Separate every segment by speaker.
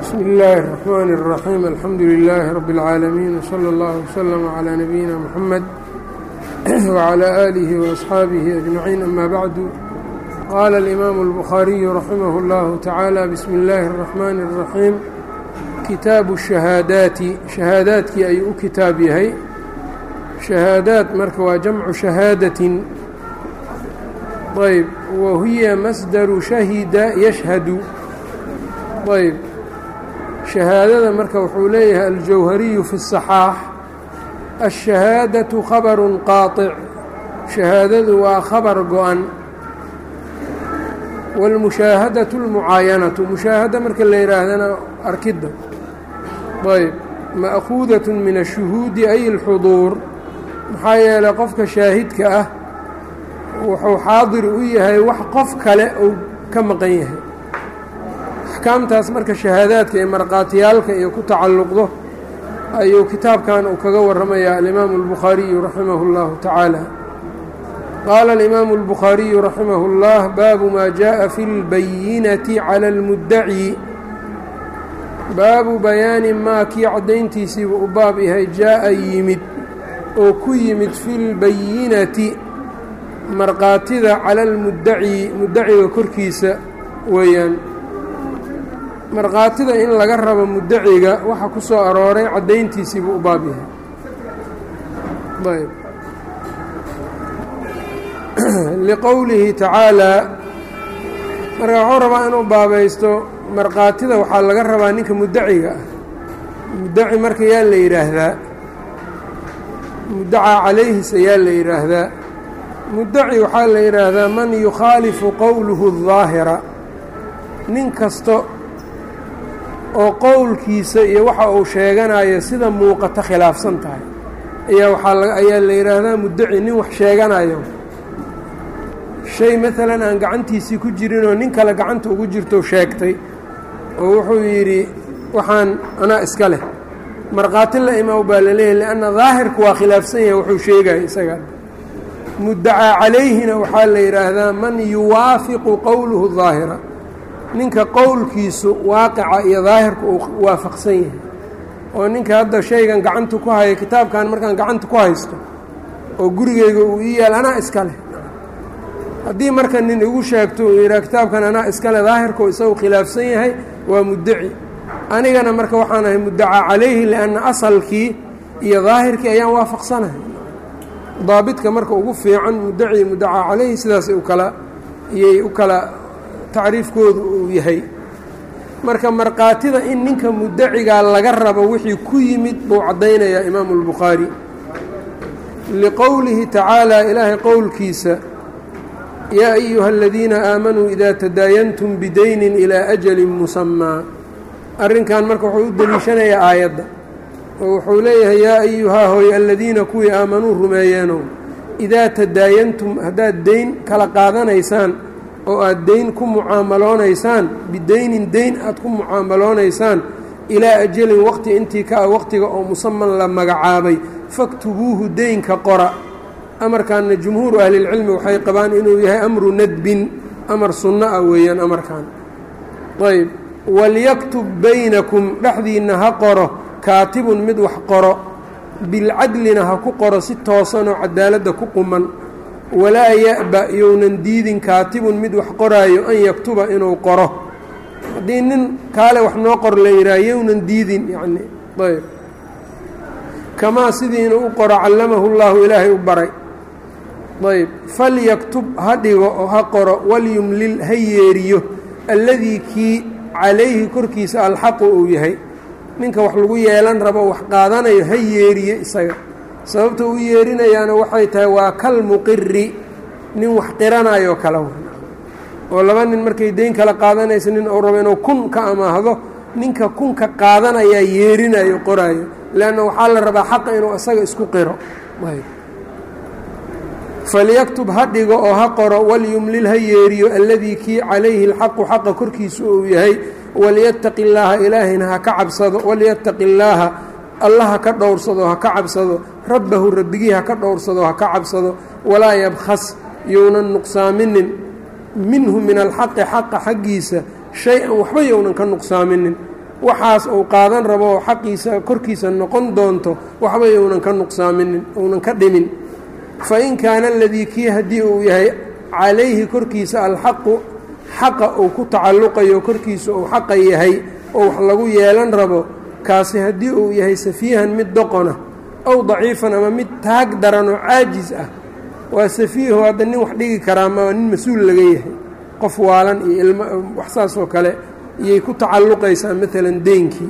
Speaker 1: bsmi اllaahi الرaxmaan الraxiim alxamdu lilaahi rabi اlcaalamiin wslى اllah wslm عlىa nabiyina mxamed wعlى aalihi وaasxaabihi ajmaciin ama bacdu qaala اlimaamu اlbukhaariyu raximah اllahu tacaala bismi اllaahi الraxmaani الraxiim kitaabu shahaadaati shahaadaadkii ayuu u kitaab yahay shahaadaad marka waa jamcu shahaadatin ayb wa hiya masdaru shahida yashhadu ayb shahaadada marka wuxuu leeyahay aljawhariyu fi الصaxaax الshahaadaةu khabaru qaaطic shahaadadu waa khabar go-an wاlmushaahadaةu اlmucaayanatu mushaahada marka la yihaahdana arkidda ayb ma'kuudaة min الshuhuudi ay اlxuduur maxaa yeelay qofka shaahidka ah wuxuu xaadir u yahay wax qof kale uu ka maqan yahay axkaamtaas marka shahaadaadka iyo markhaatiyaalka iyo ku tacalluqdo ayuu kitaabkan uu kaga warramayaa alimaamu اlbukhaariyu raximah اllahu tacaala qaala alimaamu اlbukhaariyu raximah اllah baabu maa jaءa fi اlbayinati cala اlmuddaci baabu bayaani maa kii caddayntiisiibu u baab yahay jaa'a yimid oo ku yimid fi lbayinati markhaatida cala almuddaci muddaciga korkiisa weeyaan markhaatida in laga rabo muddaciga waxa ku soo arooray caddayntiisiibuu u baab yahay ayb liqowlihi tacaalaa marka wuxuu rabaa inuu baabaysto markhaatida waxaa laga rabaa ninka muddaciga ah muddaci marka yaa la yidhaahdaa muddacaa calayhis ayaa la yidhaahdaa muddaci waxaa la yidhaahdaa man yukhaalifu qowluhu الظaahira nin kasta oo qowlkiisa iyo waxa uu sheeganayo sida muuqata khilaafsan tahay ayaa waaa ayaa la yidhaahdaa muddaci nin wax sheeganayo shay maalan aan gacantiisii ku jirinoo nin kale gacanta ugu jirto sheegtay oo wuxuu yidhi waxaan anaa iska leh markhaati la imaw baa la leeyahy lianna daahirku waa khilaafsan yahay wuxuu sheegaya isaga muddacaa calayhina waxaa la yidhaahdaa man yuwaafiqu qowluhu daahira ninka qowlkiisu waaqica iyo daahirka uu waafaqsan yahay oo ninka hadda shaygan gacanta ku haya kitaabkan markaan gacanta ku haysto oo gurigeyga uu ii yaal anaa iska leh haddii marka nin igu sheegto uu yidhaha kitaabkan anaa iska leh daahirkau isagu khilaafsan yahay waa muddaci anigana marka waxaan ahay muddacaa calayhi lianna asalkii iyo daahirkii ayaan waafaqsanahay daabidka marka ugu fiican muddaci muddacaa calayhi sidaasay u kala iyay u kala tacriifkoodu uu yahay marka markhaatida in ninka muddacigaa laga rabo wixii ku yimid buu caddaynayaa imaamu اlbukhaari liqowlihi tacaalaa ilaahay qowlkiisa yaa ayuha aladiina aamanuu idaa tadaayantum bidaynin ilaa ajalin musamaa arrinkan marka wuxuu u deliishanayaa aayadda oo wuxuu leeyahay yaa ayuhaa hooy aladiina kuwii aamanuu rumeeyeenow idaa tadaayantum haddaad deyn kala qaadanaysaan oo aad deyn ku mucaamaloonaysaan bideynin deyn aad ku mucaamaloonaysaan ilaa ajalin waqti intii ka ah waqtiga oo musaman la magacaabay faktubuuhu deynka qora amarkanna jumhuuru ahlilcilmi waxay qabaan inuu yahay amru nadbin amar sunno ah weeyaan amarkan ayb walyaktub baynakum dhexdiinna ha qoro kaatibun mid wax qoro bilcadlina ha ku qoro si toosanoo cadaaladda ku quman walaa ya'ba younan diidin kaatibun mid wax qoraayo an yaktuba inuu qoro haddii nin kaale wax noo qor la yidhaha yownan diidin yacni ayb kamaa sidiina u qoro callamahu llaahu ilaahay u baray ayb falyaktub ha dhigo oo ha qoro walyumlil ha yeeriyo alladii kii calayhi korkiisa alxaqu uu yahay ninka wax lagu yeelan rabo wax qaadanayo ha yeeriyo isaga sababta u yeerinayaana waxay tahay waa kal muqiri nin wax qiranayoo kale oo laba nin markay deyn kala qaadanaysa nin uu rabo inuu kun ka amaahdo ninka kunka qaadanayaa yeerinayo qoraayo leanna waxaa la rabaa xaqa inuu isaga isku qiro falyaktub ha dhigo oo ha qoro walyumlil ha yeeriyo alladii kii calayhi alxaqu xaqa korkiisu uu yahay walyattaqi illaaha ilaahayna ha ka cabsado walyattaqi illaaha alla ha ka dhowrsado ha ka cabsado rabbahu rabbigii ha ka dhowrsado ha ka cabsado walaa yabkhas younan nuqsaaminin minhu min alxaqi xaqa xaggiisa shay-an waxba younan ka nuqsaaminin waxaas uu qaadan rabo oo xaqiisa korkiisa noqon doonto waxba younan ka nuqsaaminin uunan ka dhimin fa in kaana aladii kii haddii uu yahay calayhi korkiisa alxaqu xaqa uu ku tacalluqayo korkiisa uu xaqa yahay oo wax lagu yeelan rabo kaasi haddii uu yahay safiihan mid doqona ow daciifan ama mid taag daran oo caajis ah waa safiiho hadda nin wax dhigi karaa ma nin mas-uul laga yahay qof waalan iyo ilmo wax saas oo kale iyay ku tacalluqaysaa maalan deynkii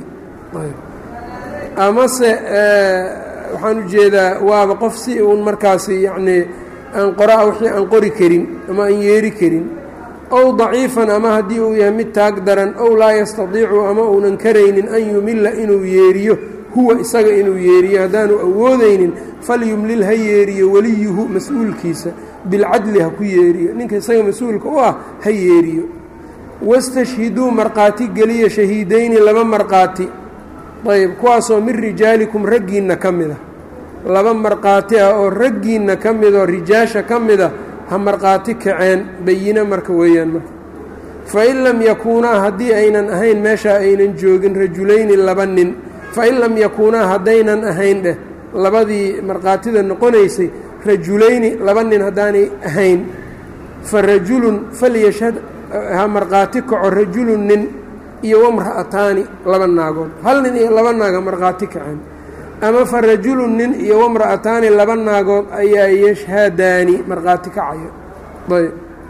Speaker 1: amase waxaan ujeedaa waaba qof si uun markaasi yacnii aan qoraa wixii aan qori karin ama aan yeeri karin ow daciifan ama haddii uu yahay mid taag daran ow laa yastadiicu ama uunan karaynin an yumilla inuu yeeriyo huwa isaga inuu yeeriyo haddaanu awoodaynin falyumlil ha yeeriyo weliyuhu mas-uulkiisa bilcadli ha ku yeeriyo ninka isaga mas-uulka u ah ha yeeriyo wastashhiduu markhaati geliya shahiidayni laba markhaati ayb kuwaasoo min rijaalikum raggiinna ka mid a laba markhaati ah oo raggiinna ka mid oo rijaasha ka mida ha markhaati kaceen bayine marka weeyaan marka fain lam yakuunaa haddii aynan ahayn meeshaa aynan joogin rajulayni laba nin fain lam yakuunaa haddaynan ahayn dheh labadii markhaatida noqonaysay rajulayni laba nin haddaanay ahayn fa rajulun falyashhad ha markhaati kaco rajulun nin iyo wamra'ataani laba naagood hal nin iyo laba naag ha markhaati kaceen ama fa rajulun nin iyo wamra'ataani laba naagood ayaa yashhadaani markhaati kacaya ayb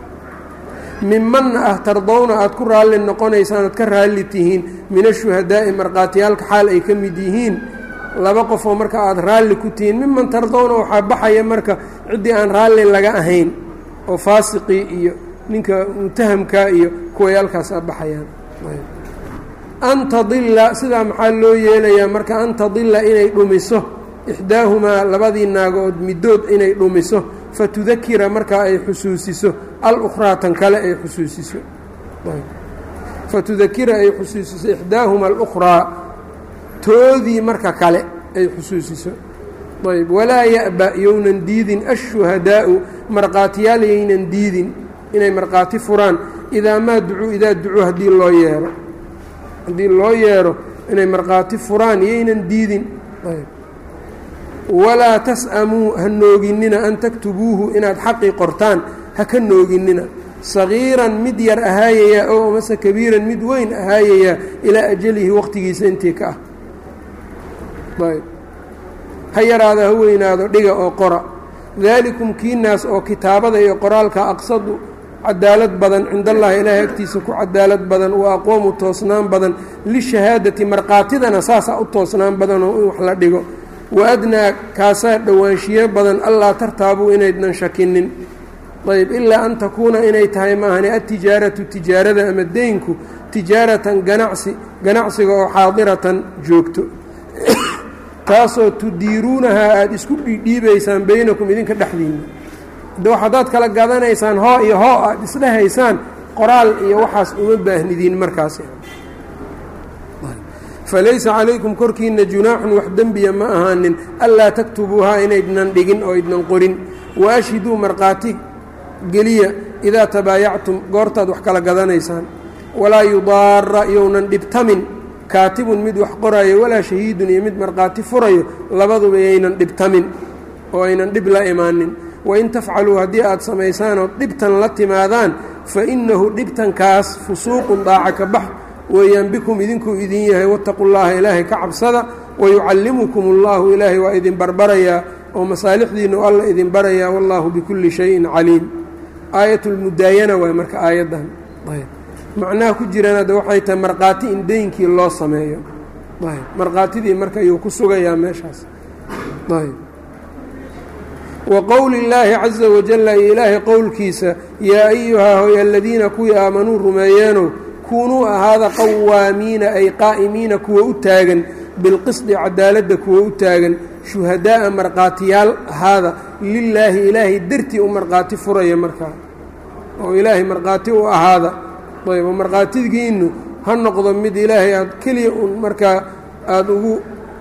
Speaker 1: mimanna ah tardowna aad ku raalli noqonaysaan oad ka raalli tihiin min ashuhadaa'i markhaatiyaalka xaal ay ka mid yihiin laba qofoo marka aada raalli ku tihiin miman tardowna waxaa baxaya marka ciddii aan raalli laga ahayn oo faasiqii iyo ninka mutahamkaa iyo kuway halkaasaa baxayaan an tadilla sidaa maxaa loo yeelayaa marka an tadilla inay dhumiso ixdaahumaa labadii naagood middood inay dhumiso fatudakira markaa ay xusuusiso alukhraa tan kale ay xusuusiso fatudakira ay xusuusiso ixdaahuma alukhraa toodii marka kale ay xusuusiso ayb walaa ya'ba yownan diidin ashuhadaa'u markhaatiyaal yaynan diidin inay markhaati furaan idaa maa ducuu idaa ducuu haddii loo yeero haddii loo yeero inay markhaati furaan yaynan diidin walaa tas'amuu ha nooginina an taktubuuhu inaad xaqii qortaan ha ka nooginina sagiiran mid yar ahaayayaa oo amase kabiiran mid weyn ahaayayaa ilaa ajalihi waqtigiisa intii ka ah ayb ha yaraado ha weynaado dhiga oo qora daalikum kiinaas oo kitaabada iyo qoraalka aqsadu cadaalad badan cind allahi ilaahay agtiisa ku cadaalad badan wa aqoomu toosnaan badan lishahaadati markhaatidana saasaa u toosnaan badanoo in wax la dhigo wa adnaa kaasaa dhowaanshiyo badan allaa tartaabuu inaydnan shakinin ayb ilaa an takuuna inay tahay maahane adtijaaratu tijaarada ama deynku tijaaratan ganacsi ganacsiga oo xaadiratan joogto taasoo tudiiruunahaa aada isku dhiidhiibaysaan baynakum idinka dhexdiinna de haddaad kala gadanaysaan hoo iyo hoo aad isdhehaysaan qoraal iyo waxaas uma baahnidiin markaas falaysa calaykum korkiina junaaxun wax dembiya ma ahaanin anlaa taktubuuhaa inaydnan dhigin oo idnan qorin wa ashhiduu markhaati geliya idaa tabaayactum goortaad wax kala gadanaysaan walaa yudaara yownan dhibtamin kaatibun mid wax qorayo walaa shahiidun iyo mid markhaati furayo labaduba yaynan dhibtamin oo aynan dhib la imaanin wain tafcaluu haddii aad samaysaanoo dhibtan la timaadaan fa innahu dhibtankaas fusuuqun daaca ka bax weeyaan bikum idinkuu idin yahay wattaqu llaaha ilaahay ka cabsada wayucallimukum اllahu ilaahay waa idin barbarayaa oo masaalixdiinnu alla idin barayaa wallaahu bikulli shayin caliim aayatulmudaayana waay marka aayaddan macnaha ku jiraan hadda waxay tahay markhaati in deynkii loo sameeyo markhaatidii marka ayuu ku sugayaa meeshaas wa qowli illaahi caza wajalla iyo ilaahay qowlkiisa yaa ayuhaa hoy aladiina kuwii aamanuu rumeeyeenow kuunuu ahaada qawaamiina ay qaa'imiina kuwa u taagan bilqisdi cadaaladda kuwa u taagan shuhadaa'a markhaatiyaal ahaada lilaahi ilaahay dartii u markhaati furaya markaa oo ilaahay markhaati u ahaada ayb oo markhaatigiinnu ha noqdo mid ilaahay aad keliya un markaa aada ugu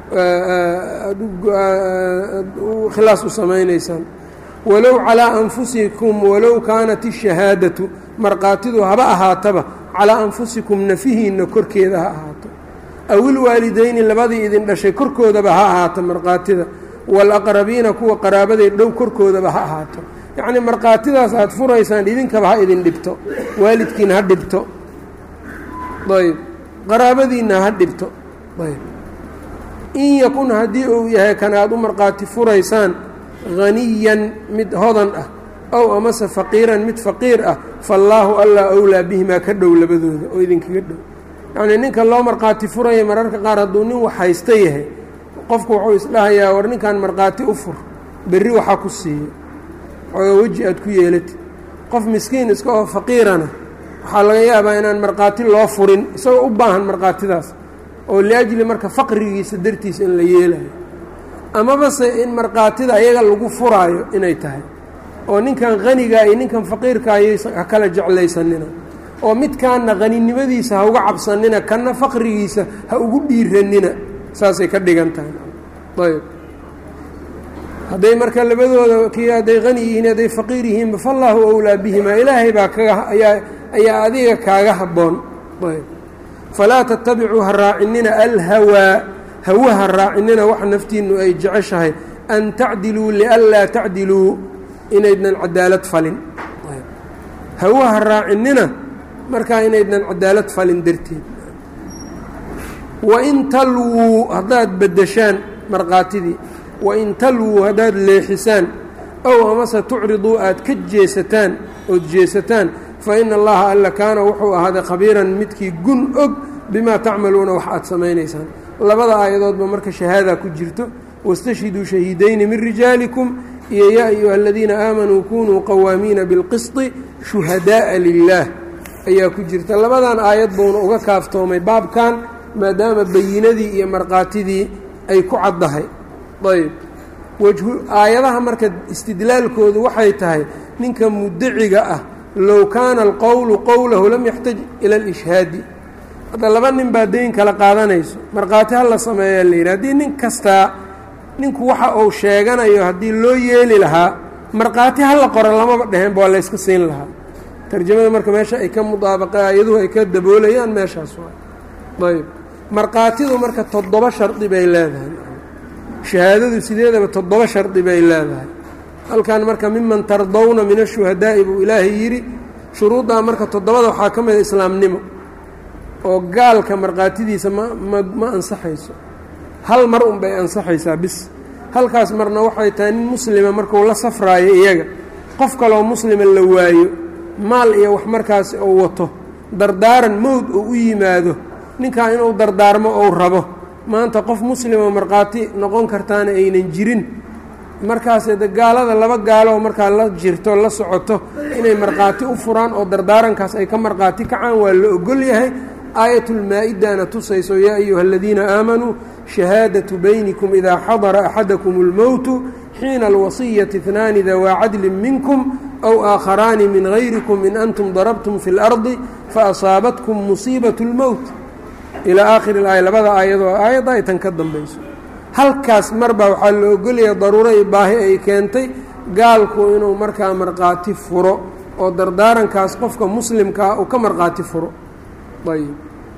Speaker 1: khilaas u samaynaysaan walow calaa anfusikum walow kaanat ishahaadatu markhaatidu haba ahaataba calaa anfusikum nafihiinna korkeeda ha ahaato awilwaalideyni labadii idin dhashay korkoodaba ha ahaato markhaatida waalaqrabiina kuwa qaraabaday dhow korkoodaba ha ahaato yacnii markhaatidaas aad furaysaan idinkaba ha idin dhibto waalidkiina ha dhibto ayb qaraabadiinna ha dhibto ayb in yakun haddii uu yahay kan aad u markhaati furaysaan haniyan mid hodan ah ow amase faqiiran mid faqiir ah faallaahu allaa owlaa bihimaa ka dhow labadooda oo idinkaga dhow yacnii ninka loo markhaati furaya mararka qaar hadduu nin wax haysta yahay qofku wuxuu isdhahayaa war ninkan markhaati u fur berri waxaa ku siiya xooga weji aad ku yeelatid qof miskiin iska oo faqiirana waxaa laga yaabaa inaan markhaati loo furin isagoo u baahan markhaatidaas oo liajli marka faqrigiisa dartiisa in la yeelayo amabase in markhaatida ayaga lagu furaayo inay tahay oo ninkan hanigaa iyo ninkan faqiirka ayaysan ha kala jeclaysanina oo midkaanna haninimadiisa ha uga cabsanina kanna faqrigiisa ha ugu dhiiranina saasay ka dhigan tahay ayb hadday marka labadooda kii hadday hani yihiin hadday faqiir yihiinba fallaahu owlaa bihimaa ilaahay baa kaga ayaa ayaa adiga kaaga habboon ayb falaa tattabicuu ha raacinina alhawaa hawaha raacinina wax naftiinnu ay jeceshahay an tacdiluu lianlaa tacdiluu inaydnan cadaalad falin hawaha raacinina markaa inaydnan cadaalad falin darteed wain talwuu haddaad beddeshaan markhaatidii wain talwuu haddaad leexisaan ow amase tucriduu aad ka jeesataan ood jeesataan fa ina allaha alla kaana wuxuu ahaaday khabiiran midkii gun og bimaa tacmaluuna wax aad samaynaysaan labada aayadoodba marka shahaadaa ku jirto wastashhiduu shahiidayni min rijaalikum iyo yaa ayuha aladiina aamanuu kunuu qawaamiina bilqisطi shuhadaaءa lilaah ayaa ku jirta labadan aayad buuna uga kaaftoomay baabkan maadaama bayinadii iyo markhaatidii ay ku caddahay ayb wajhu aayadaha marka istidlaalkoodu waxay tahay ninka mudaciga ah low kaana alqowlu qowlahu lam yaxtaj ila alishhaadi hadda laba nin baa dayn kala qaadanayso markhaati ha la sameeyaa la yidhi haddii nin kastaa ninku waxa uu sheeganayo haddii loo yeeli lahaa markhaati ha la qoro lamaba dheheenba waa layska siin lahaa tarjamada marka meesha ay ka mudaabaqa ayaduhu ay ka daboolayaan meeshaas waa ayb markhaatidu marka toddoba shardi bay leedahay shahaadadu sideedaba toddoba shardi bay leedahay halkan marka miman tardawna min ashuhadaa'i buu ilaahay yidhi shuruuddaa marka toddobada waxaa ka mida islaamnimo oo gaalka markhaatidiisa ma ma ma ansaxayso hal mar un bay ansaxaysaa bis halkaas marna waxay tahay nin muslima markuu la safraayo iyaga qof kaloo muslima la waayo maal iyo wax markaas uu wato dardaaran mowd uu u yimaado ninkaa inuu dardaarmo ou rabo maanta qof muslima markhaati noqon kartaana aynan jirin markaase de gaalada laba gaaloo markaa la jirto la socoto inay markhaati u furaan oo dardaarankaas ay ka markhaati kacaan waa la ogol yahay aayatulmaa-idana tusayso yaa ayuha aladiina aamanuu shahaadatu baynikum idaa xadara axadakum اlmowtu xiina alwasiyati اثnaani dawaa cadlin minkum aw aakharaani min gayrikum in antum darabtum fi اlardi faasaabatkum musiibaة اlmowt ilaa aakhiri aaya labada aayadoo aayadda ay tan ka dambayso halkaas marbaa waxaa la ogolaya daruuro iyo baahi ay keentay gaalku inuu markaa markhaati furo oo dardaarankaas qofka muslimkaa uu ka markhaati furo ayb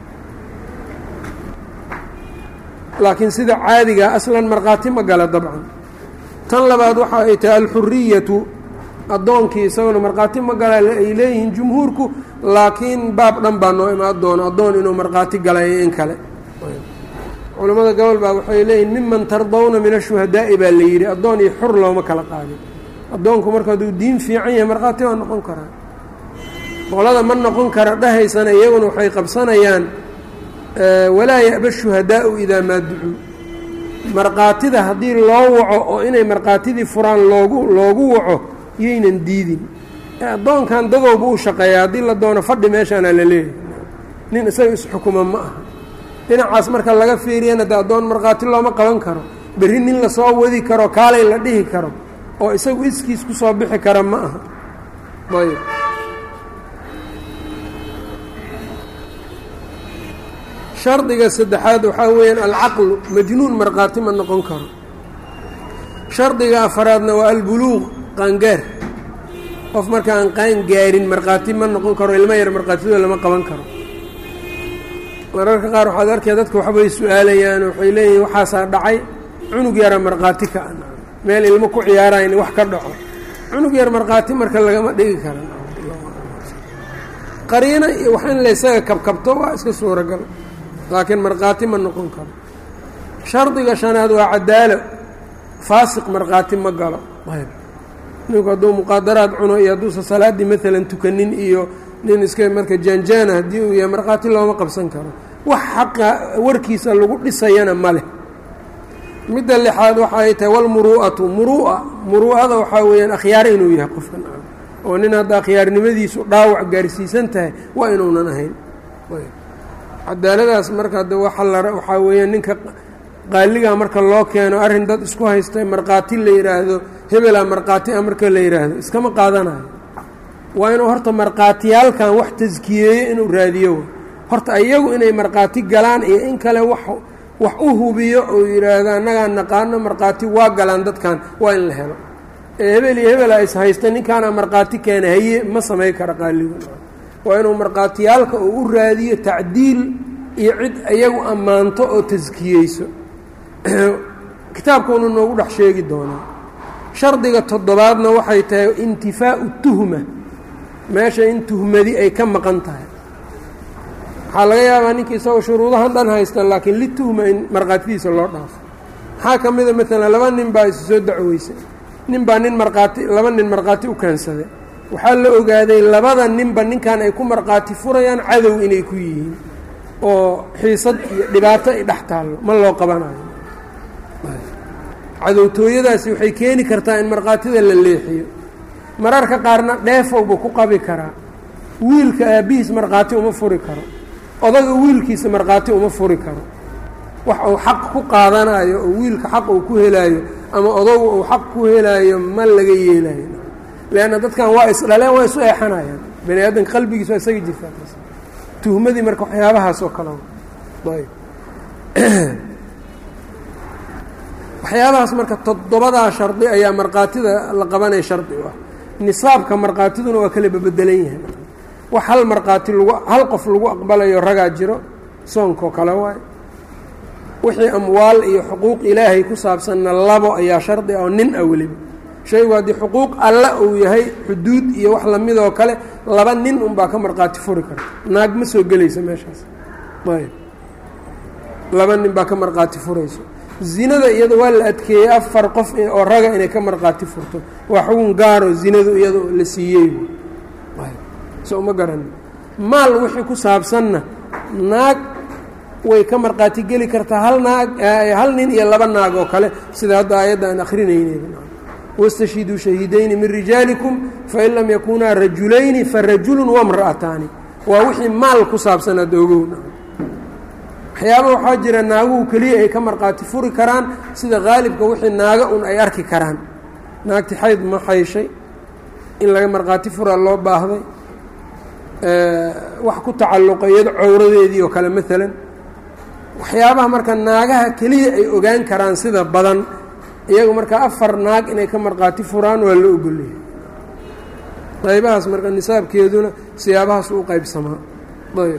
Speaker 1: laakiin sida caadigaa aslan markhaati ma gala dabcan tan labaad waxa ay tahay alxuriyatu addoonkii isaguna markhaati ma gala ay leeyihiin jumhuurku laakiin baab dhan baa noo imaan doono addoon inuu markhaati galayo in kale culimmada gobol baa waxay leeyihin miman tardawna min ashuhadaa'i baa la yidhi addoon iyo xur looma kala qaadin addoonku marka hadduu diin fiican yahay markhaati waa noqon karaa qolada ma noqon kara dhahaysana iyaguna waxay qabsanayaan walaa ya'ba shuhadaa'u idaa maa ducuu markhaatida haddii loo waco oo inay markhaatidii furaan loogu loogu waco yaynan diidin addoonkan dadowba u shaqeeya haddii la doono fadhi meeshaana la leeyahay nin isaga isxukuma ma aha dhinacaas marka laga fiiriyana de addoon markhaati looma qaban karo berri nin lasoo wadi karo kaalay la dhihi karo oo isagu iskiis ku soo bixi kara ma aha ayb shardiga saddexaad waxaa weeyaan alcaqlu majnuun markhaati ma noqon karo shardiga afaraadna waa albuluuq qaangaar qof marka aan qaan gaarin markhaati ma noqon karo ilmo yar markhaatidoo lama qaban karo mararka qaar waxaad arkaya dadka waxbay su-aalayaan waxay leeyihin waxaasaa dhacay cunug yara markhaati ka an meel ilmo ku ciyaarayn wax ka dhaco cunug yar markhaati marka lagama dhigi kara qariino iyo wax in laysaga kabkabto waa iska suuragal laakiin markhaati ma noqon karo shardiga shanaad waa cadaalo faasiq markhaati ma galo ayb ninku hadduu muqaadaraad cuno iyo hadduusan salaaddii maalan tukanin iyo nin iska marka jaanjaana haddii uu yahay markhaati looma qabsan karo wax xaqa warkiisa lagu dhisayana ma leh midda lixaad waxa ay tahay walmuruu'atu muruu'a muruu'ada waxaa weeyaan akhyaar inuu yahay qofkan oo nin hadda akhyaarnimadiisu dhaawac gaarsiisan tahay waa inuunan ahayn cadaaladaas marka de waxa la waxaa weeyaan ninka qaaligaa marka loo keeno arrin dad isku haysta markhaati la yidhaahdo hebelaa markhaati a marka la yidhaahdo iskama qaadanayo waa inuu horta markhaatiyaalkan wax taskiyeeyo inuu raadiyo horta iyagu inay markhaati galaan iyo in kale wax wax u hubiyo oo yidhaahdo annagaa naqaano markhaati waa galaan dadkan waa in la helo ee hebel iyo hebela is haysta ninkaana markhaati keena haye ma samay kara qaaligu waa inuu markhaatiyaalka uu u raadiyo tacdiil iyo cid iyagu ammaanto oo taskiyeyso kitaabkuunu noogu dhex sheegi doonaa shardiga toddobaadna waxay tahay intifaau tuhma meesha in tuhmadi ay ka maqan tahay waxaa laga yaabaa ninka isagoo shuruudahan dhan haysta laakiin lituhma in markhaatidiisa loo dhaafo maxaa ka mida maalan laba nin baa isu soo dacweysay nin baa nin markhaati laba nin markhaati u keensaday waxaa la ogaaday labada ninba ninkan ay ku markhaati furayaan cadow inay ku yihiin oo xiisad iyo dhibaato ay dhex taallo ma loo qabanayo cadowtooyadaasi waxay keeni kartaa in markhaatida la leexiyo mararka qaarna dheefowba ku qabi karaa wiilka aabbihiis markhaati uma furi karo odaga wiilkiisa markhaati uma furi karo wax uu xaq ku qaadanayo oo wiilka xaq uu ku helaayo ama odagu uu xaq ku helaayo ma laga yeelayo leanna dadkan waa isdhaleen waa isu eexanayaan bani aadamka qalbigiis waa isaga jirtaa taas tuhmadii marka waxyaabahaas oo kale ayb waxyaabahaas marka toddobadaa shardi ayaa markhaatida la qabanaya shardi u ah nisaabka markhaatiduna waa kala babedelan yahay wax hal markhaati lagu hal qof lagu aqbalayo ragaa jiro soonkoo kale waayo wixii amwaal iyo xuquuq ilaahay ku saabsanna labo ayaa shardi ah oo nin ah weliba shaygu haddii xuquuq alla uu yahay xuduud iyo wax lamidoo kale laba nin unbaa ka markhaati furi karta naag ma soo gelayso meeshaas ayb laba nin baa ka markhaati furayso zinada iyada waa la adkeeyey afar qof oo raga inay ka markhaati furto waa xugun gaaro zinadu iyada la siiyey so uma garani maal wixii ku saabsanna naag way ka markhaati geli kartaa hal naag hal nin iyo laba naag oo kale sida hadda aayadda aan akrinayne wاstashhiduu shahiidayni min rijaalikum fain lam yakunaa rajulayni farajulu wamra'ataani waa wixii maal ku saabsan hadda ogow waxyaaba waxaa jira naaguhu keliya ay ka markhaati furi karaan sida haalibka wixii naaga un ay arki karaan naagti xayd ma xayshay in laga markhaati furaa loo baahday wax ku tacalluqa iyado cowradeedii oo kale maalan waxyaabaha marka naagaha keliya ay ogaan karaan sida badan iyagu marka afar naag inay ka markhaati furaan waa la ogolyahay qaybahaas marka nisaabkeeduna siyaabahaas u qaybsamaa ayb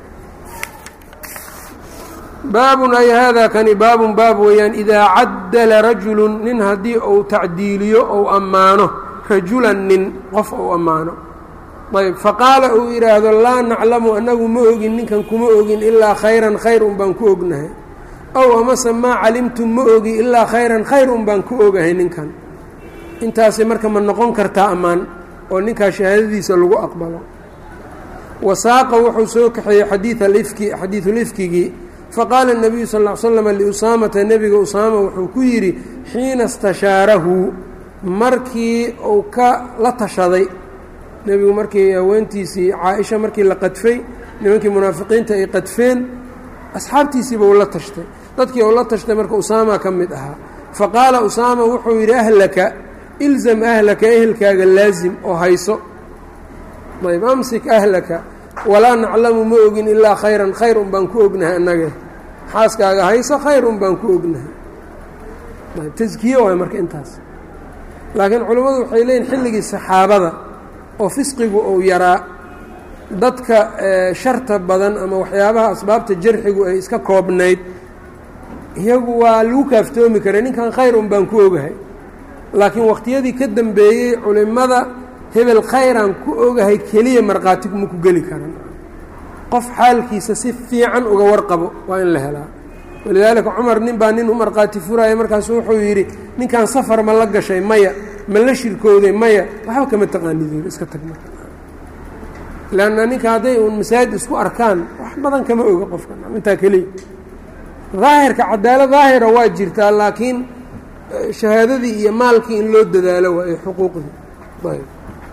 Speaker 1: baabun ay haadaa kani baabun baab weeyaan idaa caddala rajulu nin haddii uu tacdiiliyo ou ammaano rajulan nin qof ou ammaano ayb faqaala uu yidhaahdo laa naclamu annagu ma ogin ninkan kuma ogin ilaa khayran khayr un baan ku ognahay ow amase maa calimtum ma ogi ilaa khayran khayr un baan ku ogahay ninkan intaasi marka ma noqon kartaa ammaan oo ninkaa shahaadadiisa lagu aqbalo wasaaqa wuxuu soo kaxeeyey xadiid alifki xadiidulifkigii faqaala الnabiyu sal ll slm liusaamata nebiga usaama wuxuu ku yidhi xiina istashaarahu markii uu ka la tashaday nebigu markii haweentiisii caa-isha markii la qadfay nimankii munaafiqiinta ay qadfeen asxaabtiisiiba uu la tashtay dadkii uu la tashtay marka usaama ka mid ahaa faqaala usaama wuxuu yidhi ahlaka ilzam ahlaka ehelkaaga laazim oo hayso ayb amsik ahlaka walaa naclamu ma ogin ilaa khayran khayr un baan ku ognahay annage xaaskaaga hayso khayr un baan ku ognahay taskiye waay marka intaas laakiin culimmadu waxay leeyihin xilligii saxaabada oo fisqigu uu yaraa dadka sharta badan ama waxyaabaha asbaabta jarxigu ay iska koobnayd iyagu waa lagu kaaftoomi karay ninkan khayr un baan ku ogahay laakiin waqtiyadii ka dambeeyey culimmada hebel khayraan ku ogahay keliya markhaati ma ku geli karan qof xaalkiisa si fiican uga warqabo waa in la helaa walidaalika cumar nin baa nin u markhaati furaya markaasu wuxuu yidhi ninkan safar ma la gashay maya ma la shirkooday maya waxba kama taqaanid iska tag marka leanna ninka hadday uun masaajid isku arkaan wax badan kama oga qofka intaa keliya daahirka cadaalad daahira waa jirtaa laakiin shahaadadii iyo maalkii in loo dadaalo waa ay xuquuqdii ayb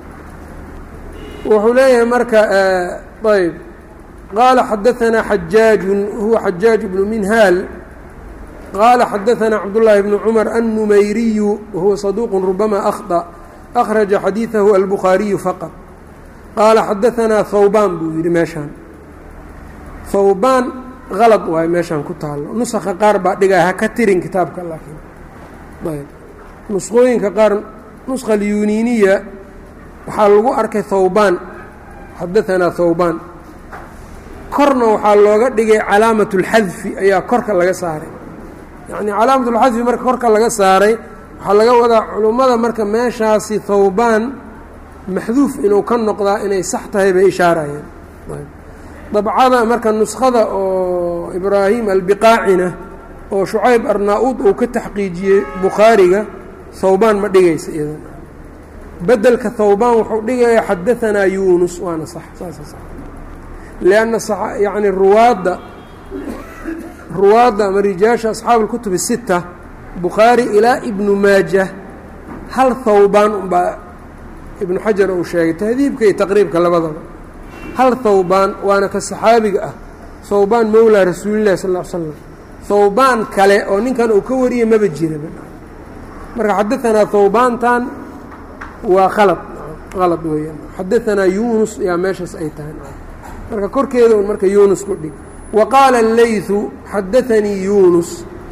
Speaker 1: wuxuu leeyahay marka ayb qaala xadaanaa xajaaju huwa xajaaj bnu minhaal qaala xadaanaa cabdullaahi bnu cumar annumayriyu wahuwa saduuq rubama akhطأ akhraja xadiiثahu albukhaariyu faqط qaala xadaanaa hawbaan buu yidhi meeshaan hawbaan qalad waayo meeshaan ku taalo nusakha qaar baa dhigaa ha ka tirin kitaabka laakiin ayb nusqooyinka qaar nusqa alyuniiniya waxaa lagu arkay hawbaan xadaanaa hawbaan korna waxaa looga dhigay calaamat اlxadfi ayaa korka laga saaray yacnii calaamat اlxadfi marka korka laga saaray waxaa laga wadaa culummada marka meeshaasi hawbaan maxduuf inuu ka noqdaa inay sax tahay bay ishaarayeen dabcada marka nuskhada oo ibraahim albiqaacina oo shucayb arnaa-uud uu ka taxqiijiyey bukhaariga hawbaan ma dhigaysa iyadan bedelka hawbaan wuxuu dhigaya xadaanaa yunus waana sax saasa sax lianna yacni ruwaadda ruwaadda ama rijaasha asxaabu اlkutub الsita bukhaari ilaa ibnu maaja hal hawbaan unbaa ibnu xajar uu sheegay tahdiibka iyo taqriibka labadaba hal hawbaan waana ka saxaabiga ah hawbaan mowlaa rasuulillahi sal l slam hawbaan kale oo ninkan uu ka wariyay maba jiraba marka xadaanaa hawbaantan waa khalad qalad weeyaan xadaanaa yunus yaa meeshaas ay tahay marka korkeeda un marka yunus ku dhig wa qaala اleyثu xadaanii yunus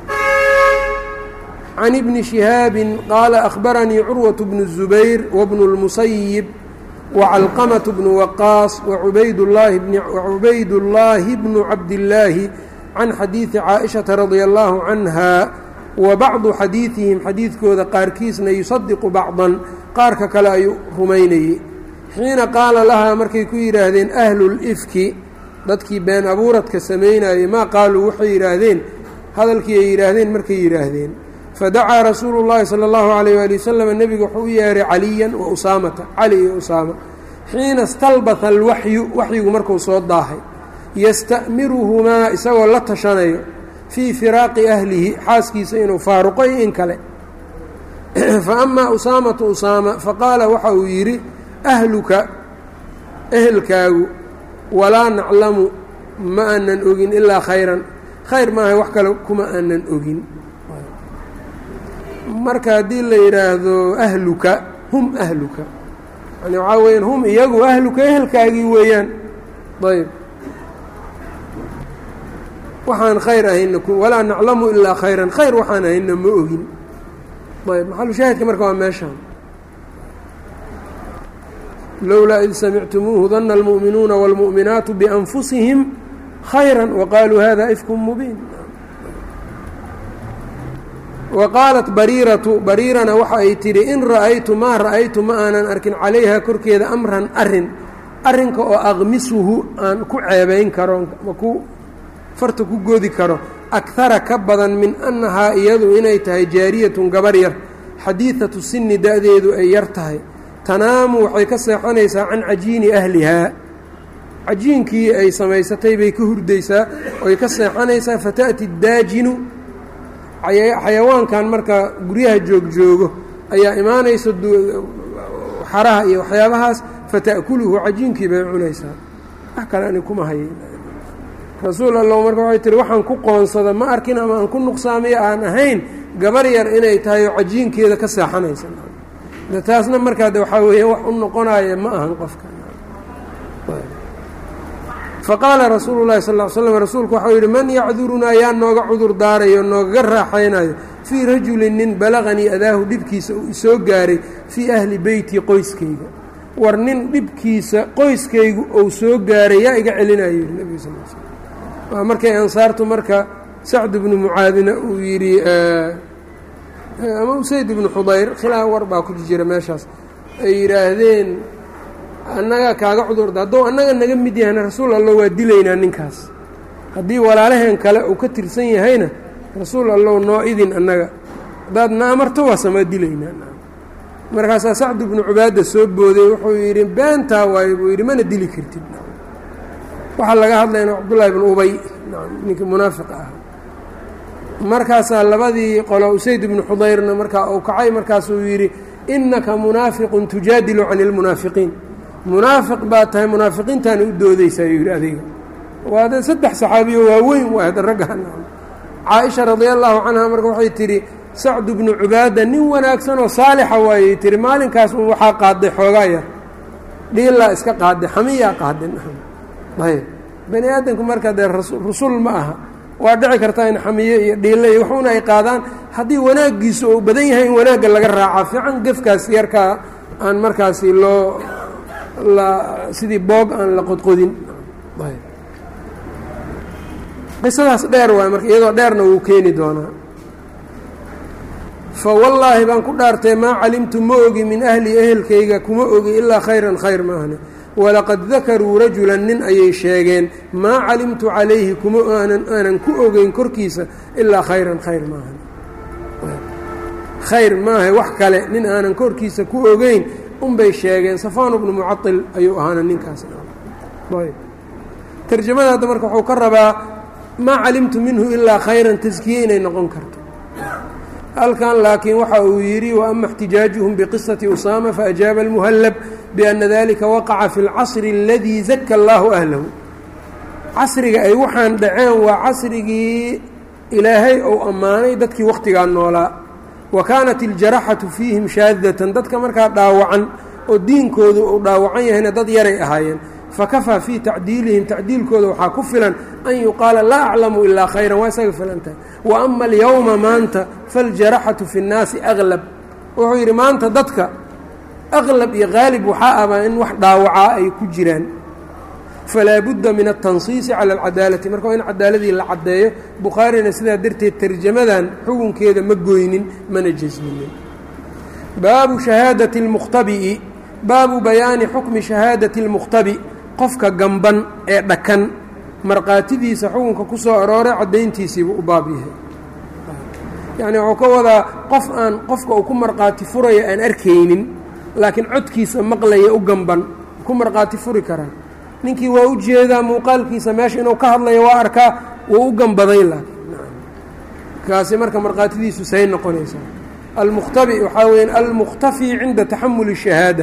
Speaker 1: can ibni شihaabi qaala أkhbaranii curwaة bnu الزubayr wbnu الmusayib wcalqamaة bnu waqaas wacubayd اllaahi bnu cabdillaahi can xadiidi caaئiشhaةa radia اllaahu canha wa bacdu xadiiثihim xadiidkooda qaarkiisna yusadiqu bacضan qaarka kale ayuu rumaynayey xiina qaala lahaa markay ku yidhaahdeen ahlulifki dadkii been abuuradka samaynayey maa qaaluu waxay yidhaahdeen hadalkii ay yidhaahdeen markay yidhaahdeen fadacaa rasuulu llaahi sala allahu alayh waali wasalam nebigu wuxuu u yeehay caliyan wa usaamata cali iyo usaama xiina stalbata alwaxyu waxyigu markuu soo daahay yasta'miruhumaa isagoo la tashanayo fii firaaqi ahlihi xaaskiisa inuu faaruqo iyo in kale fa amaa usaamatu usaama faqaala waxa uu yidhi ahluka ehelkaagu walaa naclamu ma aanan ogin ilaa khayran khayr maaha wax kale kuma aanan ogin marka haddii la yidhaahdo ahluka hum ahluka yani waxaa weyaan hum iyagu ahluka ehelkaagii weeyaan ayb waxaan khayr ahayna walaa naclamu ilaa khayran khayr waxaan ahayna ma ogin ayb maxalu shaahidka marka waa meeshaan lowlaa id samictumuuhu dana almu'minuuna wاlmu'minaatu bianfusihim khayra waqaaluu hada ifku mubiin wa qaalat bariiratu bariirana waxa ay tidhi in ra'aytu maa ra'aytu ma aanan arkin calayha korkeeda amran arin arrinka oo aqmisuhu aan ku ceebayn karo ma ku farta ku godi karo akara ka badan min annahaa iyadu inay tahay jaariyatun gabar yar xadiidatu sinni da-deedu ay yar tahay tanaamu waxay ka seexanaysaa can cajiini ahlihaa cajiinkii ay samaysatay bay ka hurdaysaa oy ka seexanaysaa fata'ti daajinu xayawaankan marka guryaha joogjoogo ayaa imaanaysa xaraha iyo waxyaabahaas fata'kuluhu cajiinkii bay cunaysaa wax kale ani kuma haye rasuul allow marka waxay tihi waxaan ku qoonsada ma arkin ama aan ku nuqsaamiyo aan ahayn gabar yar inay tahay oo cajiinkeeda ka seexanaysa taasna markaa de waxaa weeya wax u noqonaya ma ahan qofka faqaala rasuulu llahi sal l slm rasuulku waxau yidhi man yacdurunaa yaa nooga cudur daarayo noogaga raaxaynayo fii rajulin nin balaqanii adaahu dhibkiisa uu isoo gaaray fii ahli beyti qoyskayga war nin dhibkiisa qoyskaygu ou soo gaaray yaa iga celinayo yidhi nebiga sal l slm waa markay ansaartu marka sacd ibnu mucaadina uu yidhi ama usayd ibnu xudayr khilaaf war baa ku jira meeshaas ay yidhaahdeen annaga kaaga cudurda hadduu annaga naga mid yahayna rasuul allow waa dilaynaa ninkaas haddii walaalaheen kale uu ka tirsan yahayna rasuul allow noo idin annaga haddaad na amarto waa samaa dilaynaa markaasaa sacd ibnu cubaada soo booday wuxuu yidhi beentaa waayo buu yidhi mana dili kartid waxaa laga hadlayna cabdullaahi bnu ubay ninkii munaafiqa ah markaasaa labadii qolo usayd ibnu xudayrna markaa uu kacay markaasuu yidhi innaka munaafiqun tujaadilu cani lmunaafiqiin munaafiq baa tahay munaafiqiintaana u doodaysaa yuu yidhi adiga waa de saddex saxaabiyo waaweyn waahd raggan caaisha radia allaahu canha marka waxay tidhi sacdu bnu cubaada nin wanaagsan oo saalixa waayey tihi maalinkaas un waxaa qaaday xoogaa yar dhiilaa iska qaaday xamiyaa qaadin ayb bani aadamku marka dee rusul ma aha waa dhici kartaa in xamiye iyo dhiille iyo waxuuna ay qaadaan haddii wanaaggiisu uu badan yahay in wanaagga laga raacaa fiican gefkaas yarkaa aan markaasi loo la sidii boog aan la qodqodin qisadaas dheer waay marka iyadoo dheerna wuu keeni doonaa fa wallaahi baan ku dhaartay maa calimtu ma ogi min ahli ehelkayga kuma ogi ilaa khayran khayr maahne walaqad dakaruu rajulan nin ayay sheegeen maa calimtu calayhi kuma aanan aanan ku ogeyn korkiisa ilaa khayran khayr maahan khayr maaha wax kale nin aanan korkiisa ku ogeyn unbay sheegeen safaan bnu mucail ayuu ahaana ninkaas tarjamada hadda marka wuxuu ka rabaa maa calimtu minhu ilaa khayran taskiye inay noqon karto halkan laakiin waxa uu yidhi waama اxtijaajuhum bqisaةi usaama faajaaba اlmuhallab biأna dalika waqaca fi اlcasri اladii zaka اllahu ahlahu casriga ay waxaan dhaceen waa casrigii ilaahay ou ammaanay dadkii wakhtigaa noolaa wa kaanat iljaraxatu fiihim shaadatan dadka markaa dhaawacan oo diinkoodu uu dhaawacan yahayna dad yaray ahaayeen fakafaa fii tacdiilihim tacdiilkooda waxaa ku filan an yuqaala laa aclamu ilaa khayran waa isaga filantahay wa ama alyowma maanta faاljaraxatu fi اnnaasi aglab wuxuu yidhi maanta dadka aqlab iyo qaalib waxaa abaa in wax dhaawacaa ay ku jiraan falaa budda min aلtansiisi cala اlcadaalati marka waa in cadaaladii la caddeeyo bukhaarina sidaa darteed tarjamadan xukunkeeda ma goynin mana jesminin baabu shahaadati اlmukhtabi'i baabu bayaani xukmi shahaadati اlmukhtabi qofka gamban ee dhakan markhaatidiisa xukunka ku soo arooray caddayntiisiibuu u baab yahay yacni wuxuu ka wadaa qof aan qofka uu ku markhaati furayo aan arkaynin laakiin codkiisa maqlaya u gamban ku markhaati furi karaa ninkii waa u jeedaa muuqaalkiisa meesha inuu ka hadlayo waa arkaa wuu u gambaday laakiin kaasi marka markhaatidiisu say noqonaysaa almukhtabi waxaa weya almukhtafi cinda taxamuli shahaada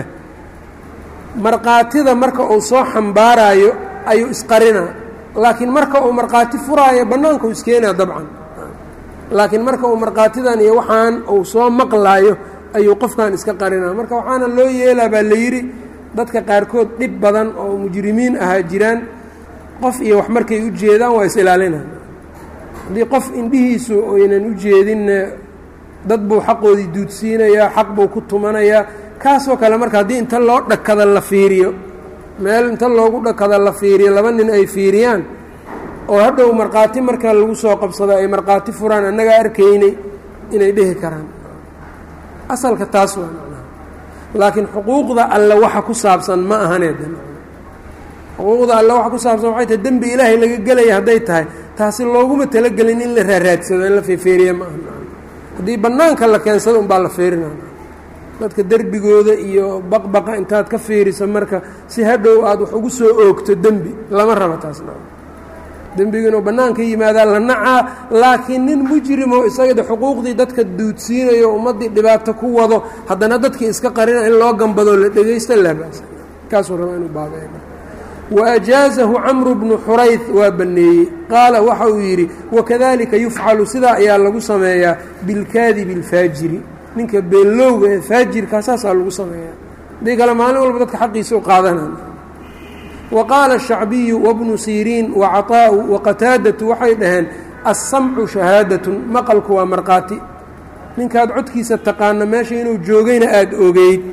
Speaker 1: markhaatida marka uu soo xambaaraayo ayuu isqarinaa laakiin marka uu markhaati furaayo bannaankau iskeenaa dabcan laakiin marka uu markhaatidan iyo waxaan uu soo maqlaayo ayuu qofkan iska qarinaa marka waxaana loo yeelaa baa la yidhi dadka qaarkood dhib badan oo mujrimiin ahaa jiraan qof iyo wax markay u jeedaan waa is ilaalinaa haddii qof indhihiisu aynan u jeedinna dad buu xaqoodii duudsiinayaa xaq buu ku tumanayaa kaasoo kale marka haddii inta loo dhakada la fiiriyo meel inta loogu dhakada la fiiriyo laba nin ay fiiriyaan oo hadhow markhaati marka lagu soo qabsado ay markhaati furaan annagaa arkaynay inay dhehi karaan asalka taas waa macnaha laakiin xuquuqda alle waxa ku saabsan ma ahaneed xuquuqda alle waxa ku saabsan waxay tahay dembi ilaahay laga gelaya hadday tahay taasi looguma talagelin in la raaraadsado in la feefeeriya ma aha haddii bannaanka la keensado unbaa la feerinaa dadka derbigooda iyo baqbaqa intaad ka fiiriso marka si hadhow aada wax ugu soo oogto dembi lama rabo taasna dembigu inuu bannaanka yimaadaa la nacaa laakiin nin mujrimoo isagada xuquuqdii dadka duudsiinayo ummaddii dhibaato ku wado haddana dadkii iska qarina in loo gambadoo la dhegaysto laabaasa kaasuu rabaa inuu baabeeyo wa ajaazahu camru bnu xurayth waa banneeyey qaala waxa uu yidhi wakadalika yufcalu sidaa ayaa lagu sameeyaa bilkaadibi alfaajiri ninka beenlowga ee faajirkaa saasaa lagu sameeyaa haddii kale maalin walba dadka xaqiisa u qaadanaan wa qaala ashacbiyu wabnu siriin wacaطaa'u waqataadatu waxay dhaheen assamcu shahaadatun maqalku waa markhaati ninkaad codkiisa taqaana meesha inuu joogayna aada ogeyd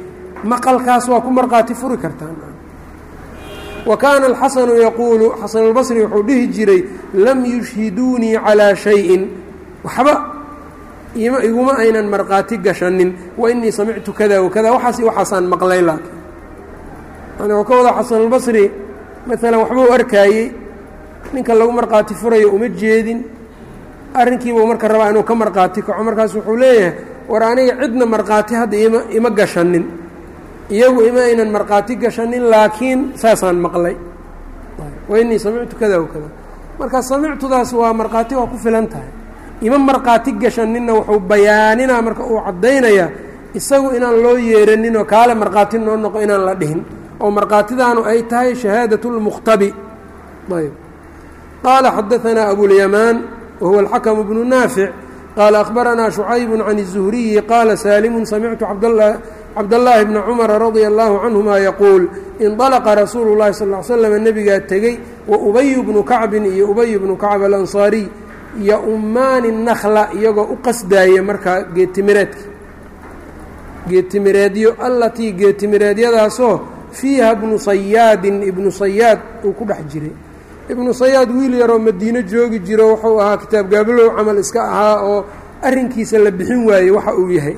Speaker 1: maqalkaas waa ku markhaati furi kartaan wa kaana alxasanu yaquulu xasanulbasri wuxuu dhihi jiray lam yushhiduunii calaa shayin waxba iguma aynan markhaati gashanin wa inii samictu kada wakada waxaas waxaasaan maqlay laakiin yani wuu ka wadaa xasanulbasri maalan waxbuu arkaayey ninka lagu markhaati furayo uma jeedin arrinkiibuu marka rabaa inuu ka markhaati kaco markaas wuxuu leeyahay war aniga cidna markhaati hadda ima ima gashanin iyagu ima aynan markhaati gashanin laakiin saasaan maqlay wa inii samictu kada wakada marka samictudaas waa markhaati waa ku filan tahay ima markhaati gashaninna wuxuu bayaaninaa marka uu caddaynayaa isagu inaan loo yeeranin oo kaale markhaati noo noqo inaan la dhihin oo markhaatidaanu ay tahay shahaadat اlmukhtabi ayb qaala xadaanaa abulyamaan wahuwa alxakamu bnu naafic qaala akhbaranaa shucaybu can الzuhriyi qaala saalimu samictu cabdallaahi bna cumara radia allahu canhuma yaquul indalaqa rasuulu llahi sal l slam nebigaa tegey wa ubayu bnu kacbin iyo ubayu bnu kacb alansaariy yo-ummaani nakla iyagoo u qasdaaya markaa geetimireedka geetimireedyo allatii geetimireedyadaasoo fiiha ibnu sayaadin ibnu sayaad uu ku dhex jiray ibnu sayaad wiil yaroo madiino joogi jiro wuxuu ahaa kitaab gaabalow camal iska ahaa oo arrinkiisa la bixin waayey waxa uu yahay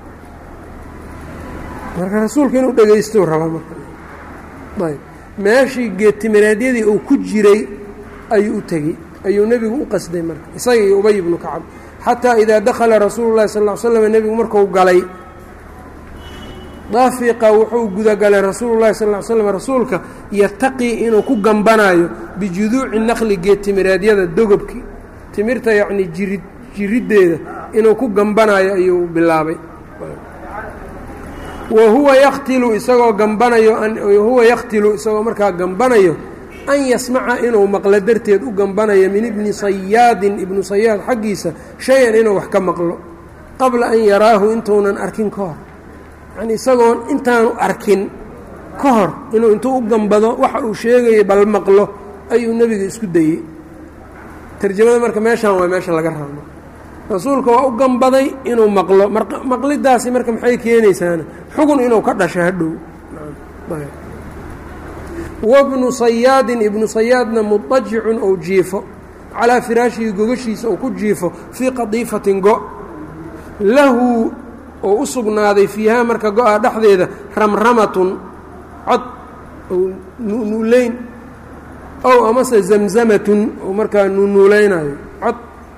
Speaker 1: marka rasuulka inuu dhegaysto rabaa marka ayb meeshii geetimireedyadii uu ku jiray ayuu u tegey ayuu nebigu u qasday marka isaga iyo ubay ibnu kacab xataa idaa dakhala rasuulu llahi sal l slam nebigu marku galay daafiqa wuxuu gudagalay rasuulu llahi sal l slam rasuulka yataqii inuu ku gambanaayo bijuduuci naqli geetimireedyada dogobki timirta yacnii jirid jiriddeeda inuu ku gambanaayo ayuu bilaabay wa huwa yaktilu isagoo gambanayo wahuwa yaktilu isagoo markaa gambanayo an yasmaca inuu maqlo darteed u gambanayo min ibni sayaadin ibnu sayaad xaggiisa shay-an inuu wax ka maqlo qabla an yaraahu intuunan arkin ka hor yacnii isagoon intaanu arkin ka hor inuu intuu u gambado waxa uu sheegayay bal maqlo ayuu nebiga isku dayey tarjamada marka meeshaan waa meesha laga rabo rasuulka waa u gambaday inuu maqlo maqlidaasi marka maxay keenaysaana xugun inuu ka dhasho hadhow wabnu sayaadin ibnu sayaadna mudajicun ou jiifo calaa firaashihi gogashiisa uu ku jiifo fii qadiifatin go lahu oo u sugnaaday fiihaa marka go-a dhexdeeda ramramatun cod ou nuulayn ow amase zamzamatun oo markaa nuunuulaynayo cod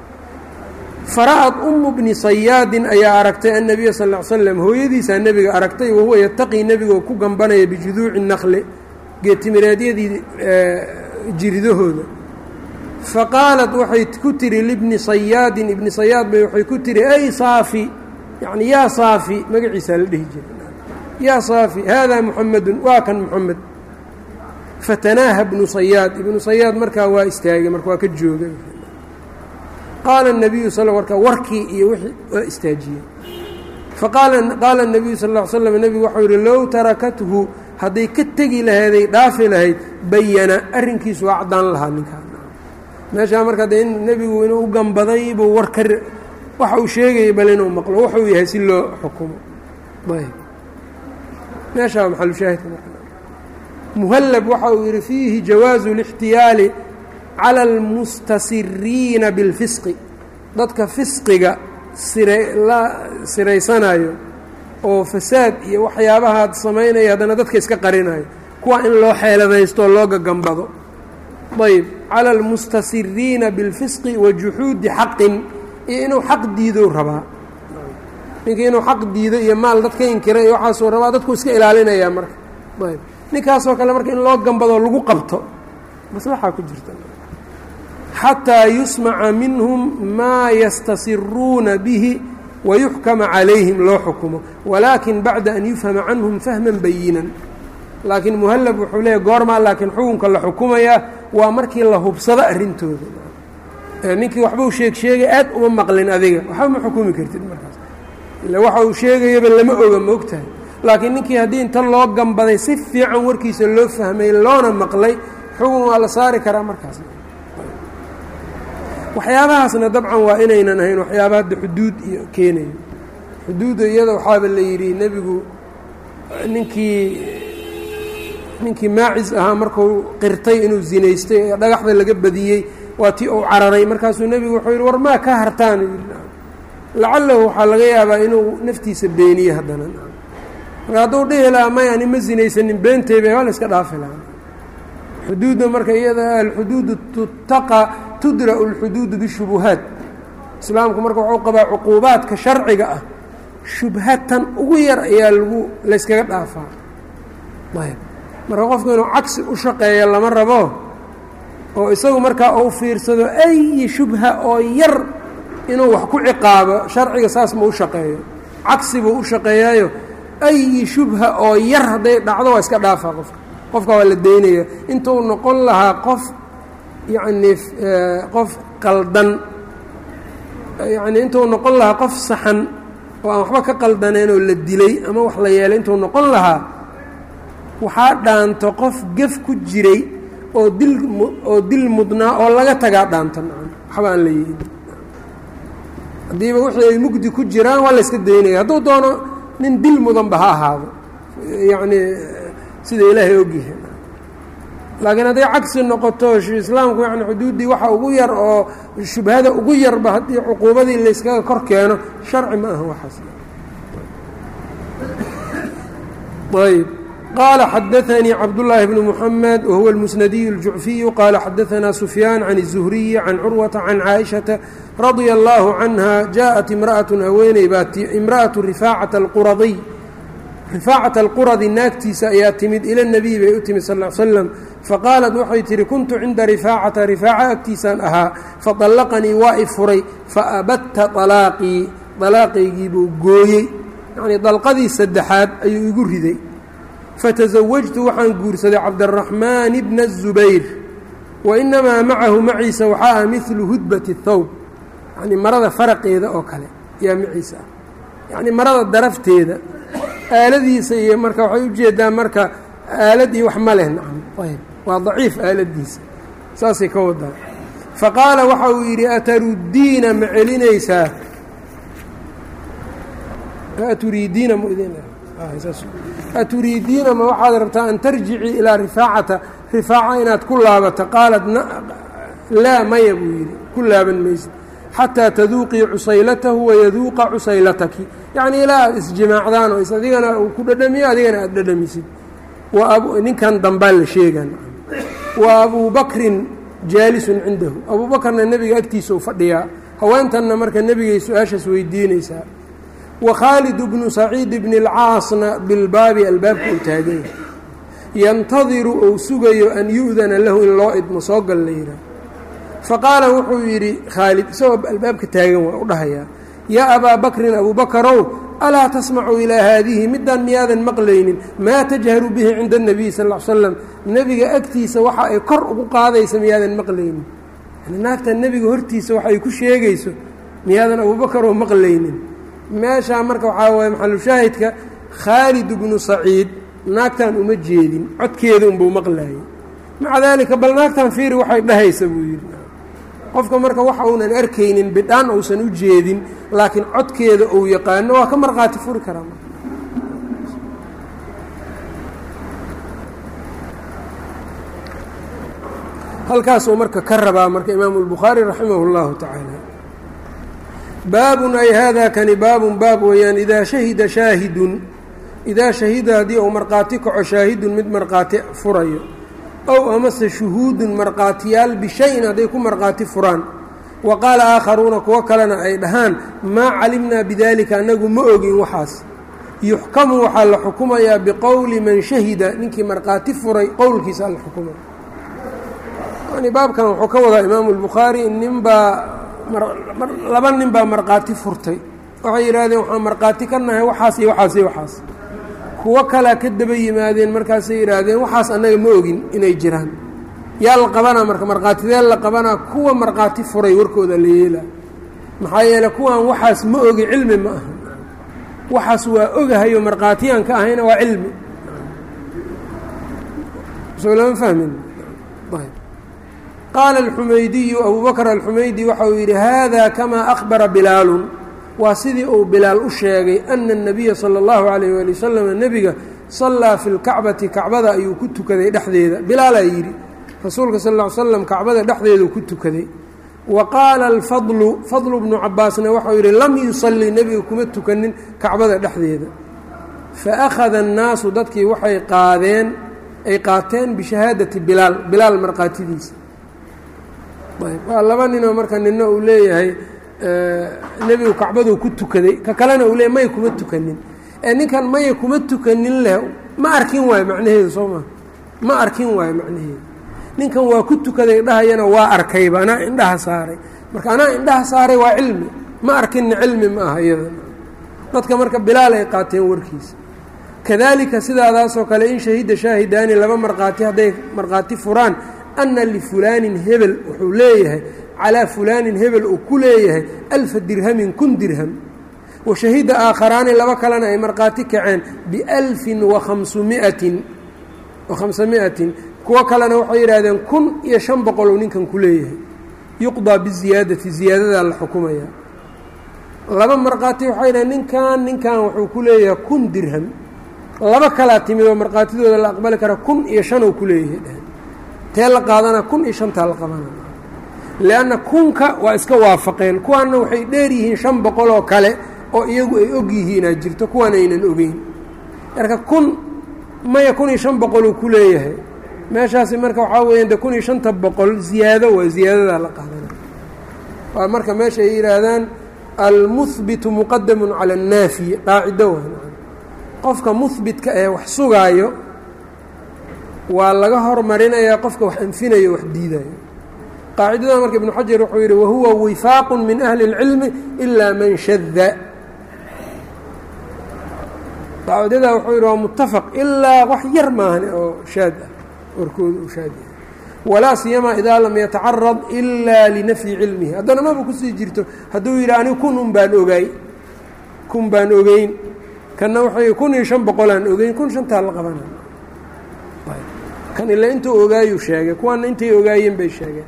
Speaker 1: fara'ad umu bni sayaadin ayaa aragtay annabiya sal ll ly slam hooyadiisaa nebiga aragtay wahuwa yataqii nebigoo ku gambanaya bijuduuci nakli geetimireedyadii jiridahooda fa qaalat waxay ku tihi libni sayaadin ibni sayaad bay waxay ku tihi ay saafi yacni yaa saafi magaciisaa la dhihi jiray yaa saafi haadaa muxamedun waa kan muxamed fatanaaha ibnu sayaad ibnu sayaad markaa waa istaagay marka waa ka joogay qaala الnabiyu sal marka warkii iyo wixii waa istaajiyey faqaala qaala الnabiyu sal ll ly slam nebigu waxau yihi low tarakathu hadday ka tegi laheeday dhaafi lahayd bayana arrinkiisu waa caddaan lahaa ninkaa meeshaa marka de in nebigu inuu u gambaday buu war ka waxa uu sheegayay bal inuu maqlo wuxuu yahay si loo xukumo ayb meeshaa maxalushaahidka marka muhallab waxa uu yidhi fiihi jawaazu اlاxtiyaali calى اlmustasiriina biاlfisqi dadka fisqiga sirla siraysanayo oo fasaad iyo waxyaabahaad samaynaya haddana dadka iska qarinayo kuwa in loo xeeladaysto loo gagambado ayb calى اlmustasiriina biاlfisqi wa juxuudi xaqin iyo inuu xaq diidou rabaa ninkii inuu xaq diido iyo maal dadka inkira iyo waxaasuu rabaa dadku iska ilaalinayaa marka ayb ninkaasoo kale marka in loo gambado lagu qabto maslaxaa ku jirta xataa yusmaca minhum maa yastasiruuna bihi wayuxkama calayhim loo xukumo walaakin bacda an yufhama canhum fahman bayinan laakiin muhallab wuxuu leeyahy goormaa laakiin xukunka la xukumayaa waa markii la hubsado arrintooda ninkii waxbuu sheeg sheegay aad uma maqlin adiga waxba ma xukumi kartid markaas ila waxa uu sheegayaba lama oga ma ogtahay laakiin ninkii haddii inta loo gambaday si fiican warkiisa loo fahmay loona maqlay xukun waa la saari karaa markaas waxyaabahaasna dabcan waa inaynan ahayn waxyaaba hadda xuduud iyo keenayo xuduudda iyada waxaaba la yidhi nebigu ninkii ninkii maacis ahaa markuu qirtay inuu zinaystay ee dhagaxda laga badiyey waa tii uu cararay markaasuu nebigu wuxuu yidhi war maa ka hartaan lacalahu waxaa laga yaabaa inuu naftiisa beeniye haddana marka hadduu dhihi lahaa may ani ma zinaysanin beenteyba waa la iska dhaafi lahaa xuduudda marka iyada alxuduudu tutaqa tudra'u alxuduudu bishubuhaat islaamku marka wuxuu qabaa cuquubaadka sharciga ah shubhatan ugu yar ayaa lagu layskaga dhaafaa ayb marka qofku inuu cagsi u shaqeeya lama rabo oo isagu markaa uu fiirsado ayi shubha oo yar inuu wax ku ciqaabo sharciga saas ma u shaqeeyo cagsi buu u shaqeeyaayo ayi shubha oo yar hadday dhacdo waa iska dhaafaa qofka qofka waa la daynaya intuu noqon lahaa qof yacnii qof qaldan yacnii intuu noqon lahaa qof saxan oo aan waxba ka qaldaneen oo la dilay ama wax la yeelay intuu noqon lahaa waxaa dhaanto qof gef ku jiray oo dil oo dil mudnaa oo laga tagaa dhaanto nacam waxba aan la yeelin haddiiba wixii ay mugdi ku jiraan waa la yska daynaya hadduu doono nin dil mudanba ha ahaado yacnii sida ilaahay ogyahay laakiin hadday cagsi noqoto islaamku yani xuduuddii waxa ugu yar oo shubhada ugu yarba haddii cuquubadii layskaga kor keeno sharci ma aha waxaas ayb qaala xadaanii cabdullaahi bnu muxamed wahuwa almusnadiyu اljucfiyu qaala xadaanaa sufyaan can الzuhriyi can curwata can caaishata radia allaahu canha jaaءat imra'atu haweeney baa imra'atu rifaacata alquradiy rifaacata alquradi naagtiisa ayaa timid ila nebiy bay u timid sal l slam faqaalat waxay tihi kuntu cinda rifaacata rifaaca agtiisaan ahaa faطallaqanii waa i furay faabatta طalaaqii dalaaqaygiibuu gooyey yacnii dalqadii saddexaad ayuu igu riday fatasawajtu waxaan guursaday cabdaraxmaan bna الzubayr wa inamaa macahu maciisa waxaa ah midlu hudbati اthawb yacnii marada faraqeeda oo kale yaa maciisa ah yacnii marada darafteeda aaladiisa iyo marka waxay ujeedaa marka aalad iyo wax ma leh nacam ayb waa daciif aaladiisa saasay ka wadaa faqaala waxa uu yidhi ataruddiina ma celinaysaa aturiidiina aturiidiina ma waxaad rabtaa an tarjicii ilaa rifaacata rifaaca inaad ku laabato qaalat laa maya buu yidhi ku laaban maysid xataa taduuqii cusaylatahu wayaduuqa cusaylataki yacnii ilaa aad isjimaacdaan oo is adigana uu ku dhadhamiyo adigana aada dhadhamisid ninkan dambaa la sheegan wa abuu bakrin jaalisun cindahu abuu bakrna nebiga agtiisa u fadhiyaa haweentanna marka nebigay su-aashaas weydiinaysaa wa khaalid bnu saciid bni اlcaasna bilbaabi albaabka uu taaganya yantadiru ou sugayo an yu'dana lahu in loo idmo soo gal la yidhaah faqaala wuxuu yidhi khaalid isagoo albaabka taagan waa u dhahayaa yaa abaa bakrin abuu bakarow alaa tasmacu ilaa haadihi middaan miyaadan maqlaynin maa tajharu bihi cinda اnabiy sal l slam nebiga agtiisa waxa ay kor ugu qaadaysa miyaadan maqlaynin yani naagtan nebiga hortiisa waxa ay ku sheegayso miyaadan abuubakaroo maqlaynin meeshaa marka waxaa waye maxalushaahidka khaalid bnu saciid naagtan uma jeedin codkeeda unbuu maqlaayay maca daalika bal naagtan fiiri waxay dhahaysa buu yidhi qofka marka waxa uunan arkaynin bidhaan uusan u jeedin laakiin codkeeda uu yaqaano waa ka markhaati furi karaa halkaasuu marka ka rabaa marka imaamu اlbukhaari raximah اllahu tacaala baabun ay hada kani baabun baab weeyaan idaa shahida shaahidun idaa shahida haddii uu markhaati kaco shaahidun mid markhaati furayo ow amase shuhuudun markhaatiyaal bishayin hadday ku markhaati furaan wa qaala aakharuuna kuwo kalena ay dhahaan maa calimnaa bidaalika annagu ma ogin waxaas yuxkamu waxaa la xukumayaa biqowli man shahida ninkii markhaati furay qowlkiisa la xukumaya yani baabkan wuxuu ka wadaa imaamu albukhaari ninbaa laba nin baa markhaati furtay waxay yidhaahdeen waxaan markhaati ka nahay waxaas iyo waxaas iyo waxaas kuwo kalea ka daba yimaadeen markaasay yidhaahdeen waxaas annaga ma ogin inay jiraan yaa la qabanaa marka markhaatidee la qabanaa kuwa markhaati furay warkooda la yeelaa maxaa yeeley kuwan waxaas ma ogi cilmi ma aha waxaas waa ogahayo markhaatiyaan ka ahayna waa cilmi soo lama fahmin qaala alxumaydiyu abuu bakr alxumaydi waxa uu yidhi hada kamaa akhbara bilaalun waa sidii uu bilaal u sheegay ana الnabiya salى اllahu عalayh wali wasalam nebiga sallaa fi lkacbati kacbada ayuu ku tukaday dhexdeeda bilaalaa yidhi rasuulka sal ll ly slam kacbada dhexdeeduu ku tukaday wa qaala alfadlu fadlu bnu cabaasna waxau yidhi lam yusalli nebiga kuma tukanin kacbada dhexdeeda fa akhada annaasu dadkii waxay qaadeen ay qaateen bishahaadati bilaal bilaal markhaatidiisa waa laba ninoo marka nina uu leeyahay nebigu kacbaduu ku tukaday ka kalena uu leeyahy maya kuma tukanin ee ninkan maya kuma tukanin leh ma arkin waayo macnaheedu soo maa ma arkin waayo macnaheedu ninkan waa ku tukaday dhahayana waa arkayba anaa indhaha saaray marka anaa indhaha saaray waa cilmi ma arkinna cilmi ma aha iyada dadka marka bilaal ay qaateen warkiisa kadalika sidaadaasoo kale in shahida shaahidaani laba markhaati hadday markhaati furaan ana lifulaanin hebel wuxuu leeyahay calaa fulaanin hebel uu ku leeyahay alfa dirhamin kun dirham wa shahida aakharaani laba kalena ay markhaati kaceen bialfin wahamsumiatin wa khamsamiatin kuwo kalena waxay yidhaahdeen kun iyo shan boqoluu ninkan ku leeyahay yuqdaa biziyaadati ziyaadadaa la xukumaya laba markhaati waxay yidhahdeen ninkan ninkan wuxuu ku leeyahay kun dirham laba kalaa timid oo markhaatidooda la aqbali kara kun iyo shanuu ku leeyahay dheheen tee la qaadana kun iyo shantaa la qabana lianna kunka waa iska waafaqeen kuwaanna waxay dheer yihiin shan boqol oo kale oo iyagu ay og yihiinaa jirto kuwaan aynan ogeyn marka kun maya kun iyo shan boqoluu ku leeyahay meeshaasi marka waxaa weeyaan de kun iyo shanta boqol ziyaado waa ziyaadadaa la qaadana waa marka meesha ay yidhaahdaan almuhbitu muqadamun cala annaafi qaacido waa qofka muhbitka ee wax sugaayo waa laga hormarinayaa qofka wax anfinayo wax diidayo qaacidada marka ibnu xajar wuxuu yidhi wahuwa wifaaqu min ahli اlcilmi ilaa man shada qaacidada wuxuu yidhi waa mutafaq ilaa wax yar maahan oo shaad ah warkooda uu shaad yahay walaa siyamaa idaa lam yatacarad ilaa linafyi cilmihi haddana maba kusii jirto hadduu yidhi anigu kun un baan ogaay kun baan ogeyn kanna waxay kun iyo shan boqolaan ogeyn kun shantaa la qabana kan ila intuu ogaayuu sheegay kuwaana intay ogaayeen bay sheegeen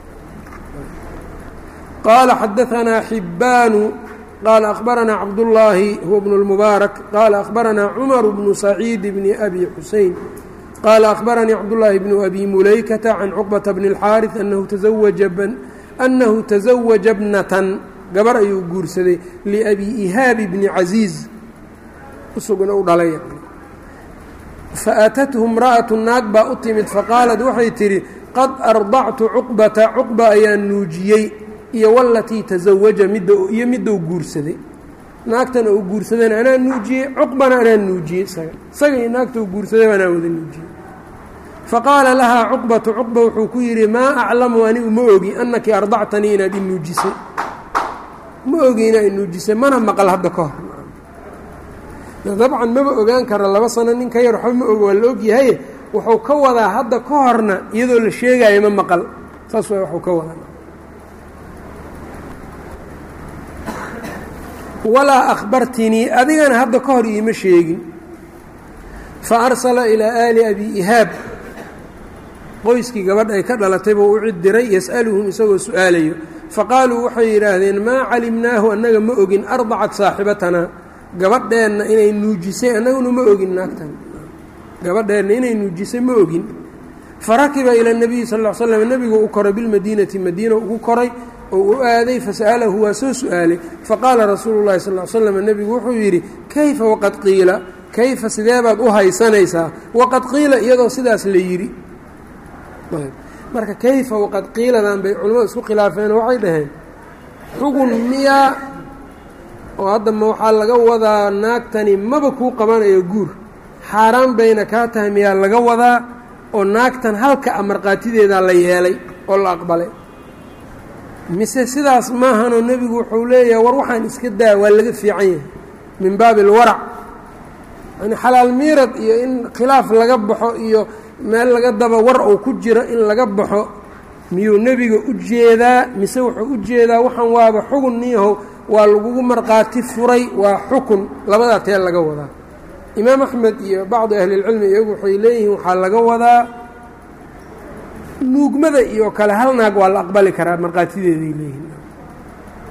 Speaker 1: qaala xadaanaa xibbaanu qaala akhbaranaa cabdullaahi huwa bnu اlmubaarak qaala akhbaranaa cumaru bnu saciid bni abi xusein qaala akhbaranii cabdullaahi bnu abi mulaykata can cuqbata bni اlxaariث annahu taزawaja bnatan gabar ayuu guursaday liabi ihaabi bni casiiz usugna u dhalay faatathu imra'atu naag baa u timid faqaalat waxay tidhi qad ardactu cuqbata cuqba ayaan nuujiyey iyo walatii tasawaja midda iyo midou guursaday naagtana uu guursadayna anaa nuujiyey cuqbana anaa nuujiyey isaga isaga iyo naagta uu guursaday anaa wada nuujiyey faqaala lahaa cuqbatu cuqba wuxuu ku yidhi maa aclamu anigu ma ogi annaki ardactanii inaad i nuujisay ma ogi inaad i nuujisay mana maqal hadda ka hor dabcan maba ogaan kara laba sano nin ka yar waxba ma og waa la ogyahay wuxuu ka wadaa hadda ka horna iyadoo la sheegaayo ma maqal saas waa waxuu ka wadaa walaa akhbartinii adigana hadda ka hor iima sheegin fa arsala ilaa aali abi ihaab qoyskii gabadh ay ka dhalatay buu u cid diray yas'aluhum isagoo su-aalayo faqaaluu waxay yidhaahdeen maa calimnaahu annaga ma ogin ardacat saaxibatanaa gabadheenna inay nuujisay annaguna ma ogin naagtan gabadheenna inay nuujisay ma ogin farakiba ila nabiyi sal l slam nebigu u koray bilmadiinati madiina ugu koray oo u aaday fasa'alahu waa soo su-aalay faqaala rasuulu llahi sal l slam nebigu wuxuu yidhi kayfa waqad qiila kayfa sideebaad u haysanaysaa waqad qiila iyadoo sidaas la yidhi marka kayfa waqad qiiladan bay culimmadu isku khilaafeen waxay dhaheen xugun miyaa oo hadda ma waxaa laga wadaa naagtani maba kuu qabanayo guur xaaraan bayna kaa tahay miyaa laga wadaa oo naagtan halka a markhaatideedaa la yeelay oo la aqbalay mise sidaas maahanoo nebigu wuxuu leeyahay war waxaan iska daa waa laga fiican yahay min baabi alwarac yani xalaal miirad iyo in khilaaf laga baxo iyo meel laga daba war uu ku jiro in laga baxo miyuu nebiga u jeedaa mise wuxuu u jeedaa waxaan waaba xugun niyahow waa lagugu markhaati furay waa xukun labadaa tee laga wadaa imaam axmed iyo bacdi ahlilcilmi iyagu waxay leeyihiin waxaa laga wadaa nuugmada iyo kale hal naag waa la aqbali karaa markhaatideeday leeyihiin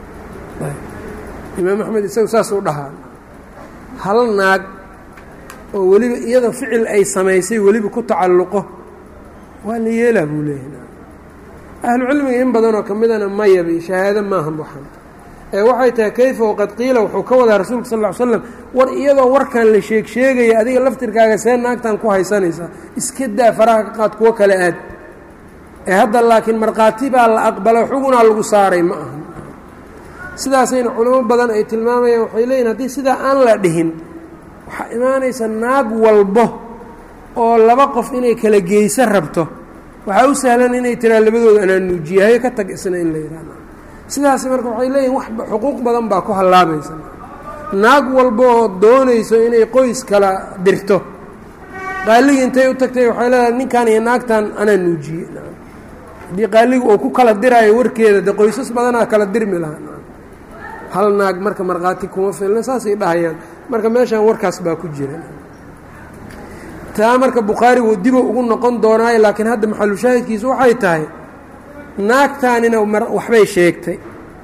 Speaker 1: imaam axmed isagu saas u dhahaa hal naag oo weliba iyada ficil ay samaysay weliba ku tacalluqo waa la yeelaa buu leeyahay ahlucilmiga in badanoo ka midana mayabi shahaado maahan waxan ee waxay tahay kayfa waqad qiila wuxuu ka wadaa rasuulka sal ll ly slam war iyadoo warkan la sheeg sheegaya adiga laftirkaaga see naagtan ku haysanaysaa iska daa faraha ka qaad kuwo kale aad ee hadda laakiin markhaati baa la aqbala xugunaa lagu saaray ma aha sidaasayna culamo badan ay tilmaamayaan waxay leeyihin haddii sidaa aan la dhihin waxaa imaanaysa naag walbo oo laba qof inay kala geyso rabto waxaa u sahlan inay tiraa labadooda anaa nuujiyahayo ka tag isna in la yidhahda sidaas marka waxay leeyihin wax xuquuq badan baa ku hallaabaysa naag walba oo doonayso inay qoys kala dirto qaaligii intay u tagtay waxay leedahay ninkan iyo naagtan anaa nuujiye haddii qaaligu uu ku kala diraayo warkeeda de qoysas badanaa kala dirmi lahaa hal naag marka markhaati kuma filna saasay dhahayaan marka meeshaan warkaas baa ku jira taa marka bukhaari wuu dibo ugu noqon doonaayo laakiin hadda maxalushaahidkiisu waxay tahay naagtaanina waxbay sheegtay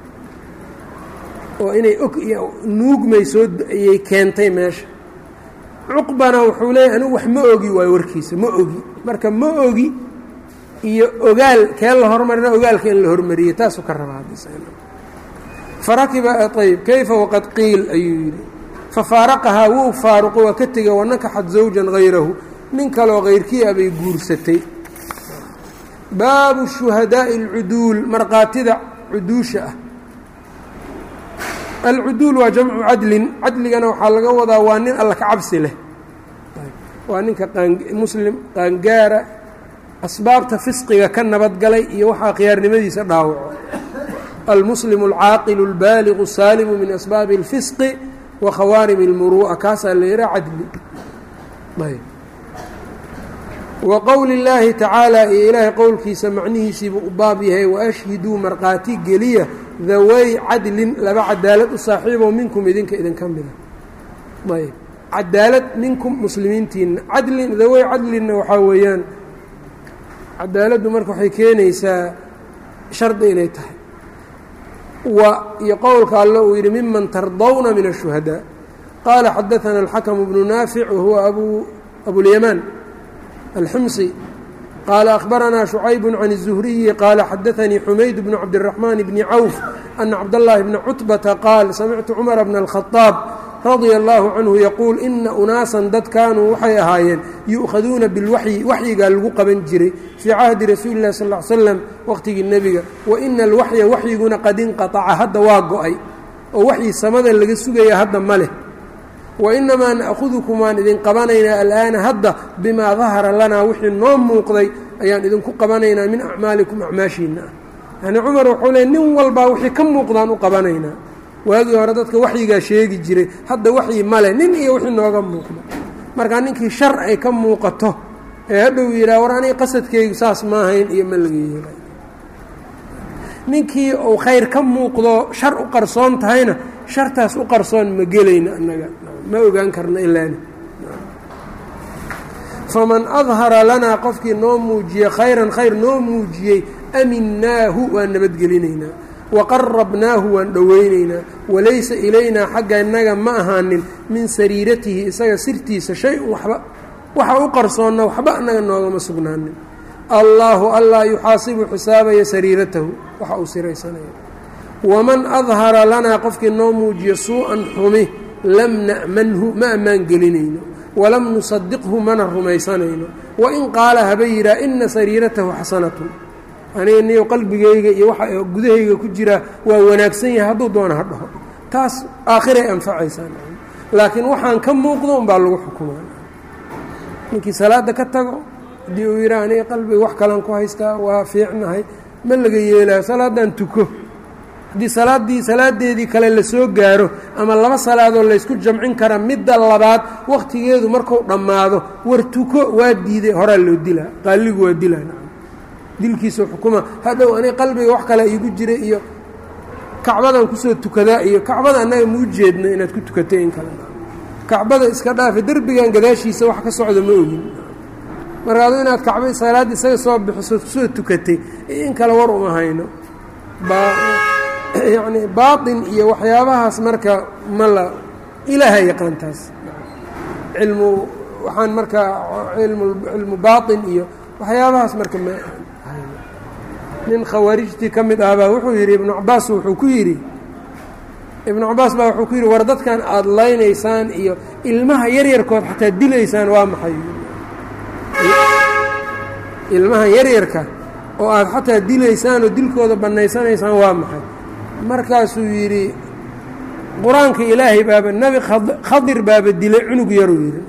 Speaker 1: oo inay og nuugmay soo ayay keentay meesha cuqbana wuxuu leeyahy anigu wax ma ogi waayo warkiisa ma ogi marka ma ogi iyo ogaal kee la hormarina ogaalka in la hormariyey taasuu ka rabaa farakiba ayb kayfa waqad qiil ayuu yidhi fafaaraqahaa wuu faaruqo waa ka tegay wanakaxad zawjan hayrahu nin kaloo kayrkii a bay guursatay baabu shuhadaaءi اlcuduul markhaatida cuduusha ah alcuduul waa jamcu cadlin cadligana waxaa laga wadaa waa nin alla ka cabsi leh waa ninka muslim qaangaara asbaabta fisqiga ka nabadgalay iyo waxaa khiyaarnimadiisa dhaawaco almuslim alcaaqilu اlbaaligu saalimu min asbaabi اlfisqi wa khawaarim اlmuru'a kaasaa la yihaa cadli ayb wa qowli اllaahi tacaala iyo ilaahay qowlkiisa macnihiisiibuu u baab yahay waashhiduu markhaati geliya daway cadlin laba cadaalad u saaxiibo minkum idinka idinka mida ayb cadaalad minkum muslimiintiina cadlin daway cadlinna waxaa weeyaan cadaaladdu marka waxay keenaysaa shardi inay tahay wa iyo qowlka alle uu yidhi miman tardawna min الshuhadاء qaala xadaثana الxakم bnu naafic wahuwa abu abulyamaan alximsi qaala أkhbaranaa شhucayb can الزuhriyi qaala xadaثanii xumayd bnu cabdالرaحmaan bni cawf ana cabdالlahi bna cutbata qaal samictu cmar bna الkhaطاab radia allaahu canhu yaquul ina unaasan dad kaanuu waxay ahaayeen yu'khaduuna bilwaxyi waxyigaa lagu qaban jiray fii cahdi rasuuli illahi sal ll ly slam waqhtigii nebiga wa ina alwaxya waxyiguna qad inqataca hadda waa go-ay oo waxyi samada laga sugaya hadda ma leh wa inamaa na'khudukum waan idin qabanaynaa al'aana hadda bimaa dahara lanaa wixii noo muuqday ayaan idinku qabanaynaa min acmaalikum acmaashiinna ah yacnii cumar wuxuu leey nin walbaa wixii ka muuqdaan u qabanaynaa waagii hore dadka waxyigaa sheegi jiray hadda waxyi male nin iyo wixii nooga muuqdo markaa ninkii shar ay ka muuqato ee hadhow yidhaha war aniga qasadkaygu saas maahayn iyo ma laga yeelay ninkii uu khayr ka muuqdo shar u qarsoon tahayna shartaas u qarsoon ma gelayno annaga ma ogaan karna ilaani faman adhara lanaa qofkii noo muujiyey khayran khayr noo muujiyey aminaahu waan nabadgelinaynaa waqarabnaahu waan dhoweynaynaa walaysa ilaynaa xagga innaga ma ahaanin min sariiratihi isaga sirtiisa shay-un waxba waxa u qarsoonna waxba annaga noogama sugnaanin allaahu allaa yuxaasibu xisaabaya sariiratahu waxa uu siraysanaya waman adhara lanaa qofkii noo muujiyo suu-an xumi lam na'manhu ma ammaan gelinayno walam nusadiqhu mana rumaysanayno wain qaala haba yidhaha ina sariiratahu xasanatun aniga niyo qalbigayga iyo waxa gudahayga ku jira waa wanaagsan yahay hadduu doona ha dhaho taas aakhiray anfacaysaa laakiin waxaan ka muuqdo unbaa lagu xukumaa ninkii salaadda ka tago haddii uu yidhaha aniga qalbiga wax kalan ku haystaa waa fiicnahay ma laga yeelayo salaadan tuko haddii salaaddii salaadeedii kale lasoo gaaro ama laba salaadoo laysku jamcin kara midda labaad wakhtigeedu marku dhammaado war tuko waa diiday horaa loo dilaa qaaligu waa dilaa dilkiisa xukuma hadhow aniga qalbiga wax kale iigu jira iyo kacbadan kusoo tukadaa iyo kacbada annaga muu jeedno inaad ku tukatay in kale kacbada iska dhaafa derbigan gadaashiisa wax ka socda ma ogin marka adu inaad kacba salaad isaga soo bixiso kusoo tukatay in kale war uma hayno yacni baatin iyo waxyaabahaas marka ma la ilaaha yaqaan taas cilmu waxaan marka cilmu baaطin iyo waxyaabahaas marka ma nin khawaarijtii ka mid ahbaa wuxuu yidhi ibnu cabaas wuxuu ku yidhi ibnu cabaas baa wuxuu ku yidhi war dadkan aada laynaysaan iyo ilmaha yaryarkood xataa dilaysaan waa maxay ilmaha yaryarka oo aada xataa dilaysaan oo dilkooda bannaysanaysaan waa maxay markaasuu yidhi qur-aanka ilaahay baaba nebi khadir baaba dilay cunug yaruu yidhi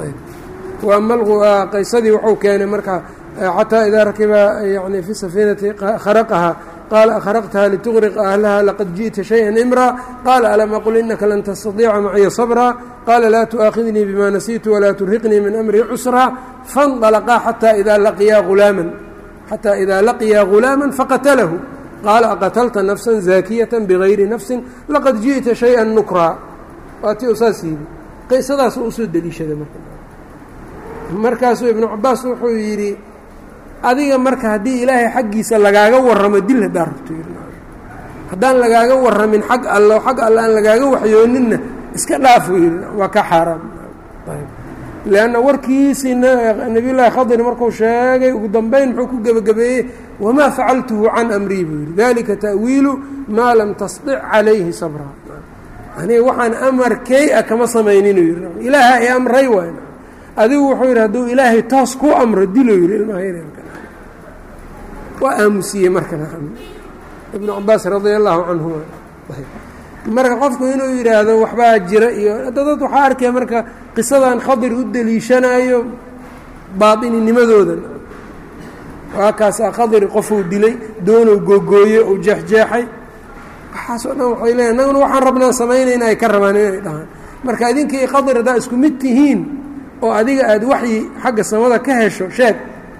Speaker 1: waa qaysadii wuxuu keenay marka xataa idaa rakiba yani fi safiinati kharaqaha qaala akhraqtaha lituqriqa ahlaha laqad jiئta shayئa imraa qaala alam aqul inaka lan tastadiica macya sabraa qaala laa tu'aakhidnii bima nasiitu walaa turhiqnii min amri cusraa faاnطalaqaa xataa idaa laqiyaa hulaaman xataa idaa laqiyaa gulaama faqatalahu qaala aqatalta nafsa zaakiyata bigayri nafsi laqad jiئta shayئa nukraa waa ti u saas yidhi qisadaasuu usoo deliishaday marka markaasuu ibnu cabaas wuxuu yidhi adiga marka haddii ilaahay xaggiisa lagaaga warramo dil haddaa rabto haddaan lagaaga warramin xag allo xag alle aan lagaaga waxyooninna iska dhaafuu yidhi waa ka xaaraam leanna warkiisii nebiyullaahi khadir markuu sheegay ugu dambeyn muxuu ku gebagabeeyey wamaa facaltuhu can amrii buu yidhi dalika ta'wiilu maa lam tasdic calayhi sabraa aniga waxaan amarkey a kama samayninuu yidhi ilaaha i amray waay adigu wuxuu yidhi hadduu ilaahay toos ku amro dilou yidhi ilmaha yaryarka waa aamusiyey marka ibnu cabaas radia allaahu canhuma marka qofku inuu yidhaahdo waxbaa jira iyo hadda dad waxaa arkaya marka qisadan khadir u deliishanayo baadininimadooda waa kaasaa khadir qofuu dilay doonou googooye uu jeexjeexay waxaasoo dhan waxay leeyahy annaguna waxaan rabnaa samaynayna ay ka rabaan inay dhahaan marka idinkii khadir haddaa isku mid tihiin oo adiga aada waxyi xagga samada ka hesho sheeg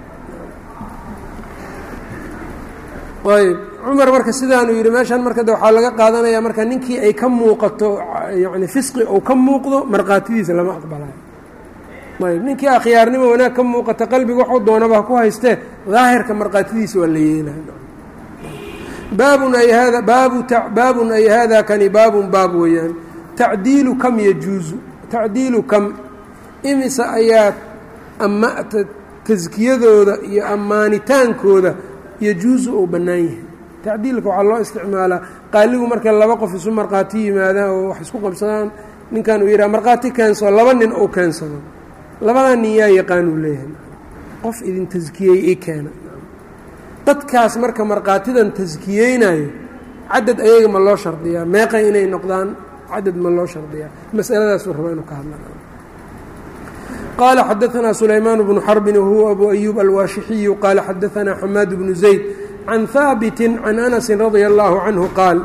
Speaker 1: ayb cumar marka sidaanuu yidhi meeshaan marka de waxaa laga qaadanayaa marka ninkii ay ka muuqato yani fisqi ou ka muuqdo markhaatidiisa lama aqbalayo ayb ninkii akhyaarnimo wanaag ka muuqata qalbiga waxuu doonaba ku haystee daahirka markhaatidiisa waa la yeelay baabun ay hada baabu baabun ay hada kani baabun baab weeyaan tacdiilu kam yajuuzu tacdiilu kam imise ayaa ama taskiyadooda iyo ammaanitaankooda yajuusu uu bannaan yahay tacdiilka waxaa loo isticmaalaa qaaligu marka laba qof isu markhaati yimaadaan oo wax isku qabsadaan ninkan uu yidhaha markhaati keensado laba nin uu keensado labadaa nin yaa yaqaan uu leeyahay qof idin taskiyey i keena dadkaas marka markhaatidan taskiyeynayo cadad ayaga ma loo shardiyaa meeqay inay noqdaan cadad ma loo shardiyaa masaladaasuu rabaa inuu ka hadla qال xdثna سلyمان بن xرب وهو أbو أيوب الواaشحiي qال xdثna حmاad بن زيد عن ثاaبت عن أنس رضي الله عنه qاaل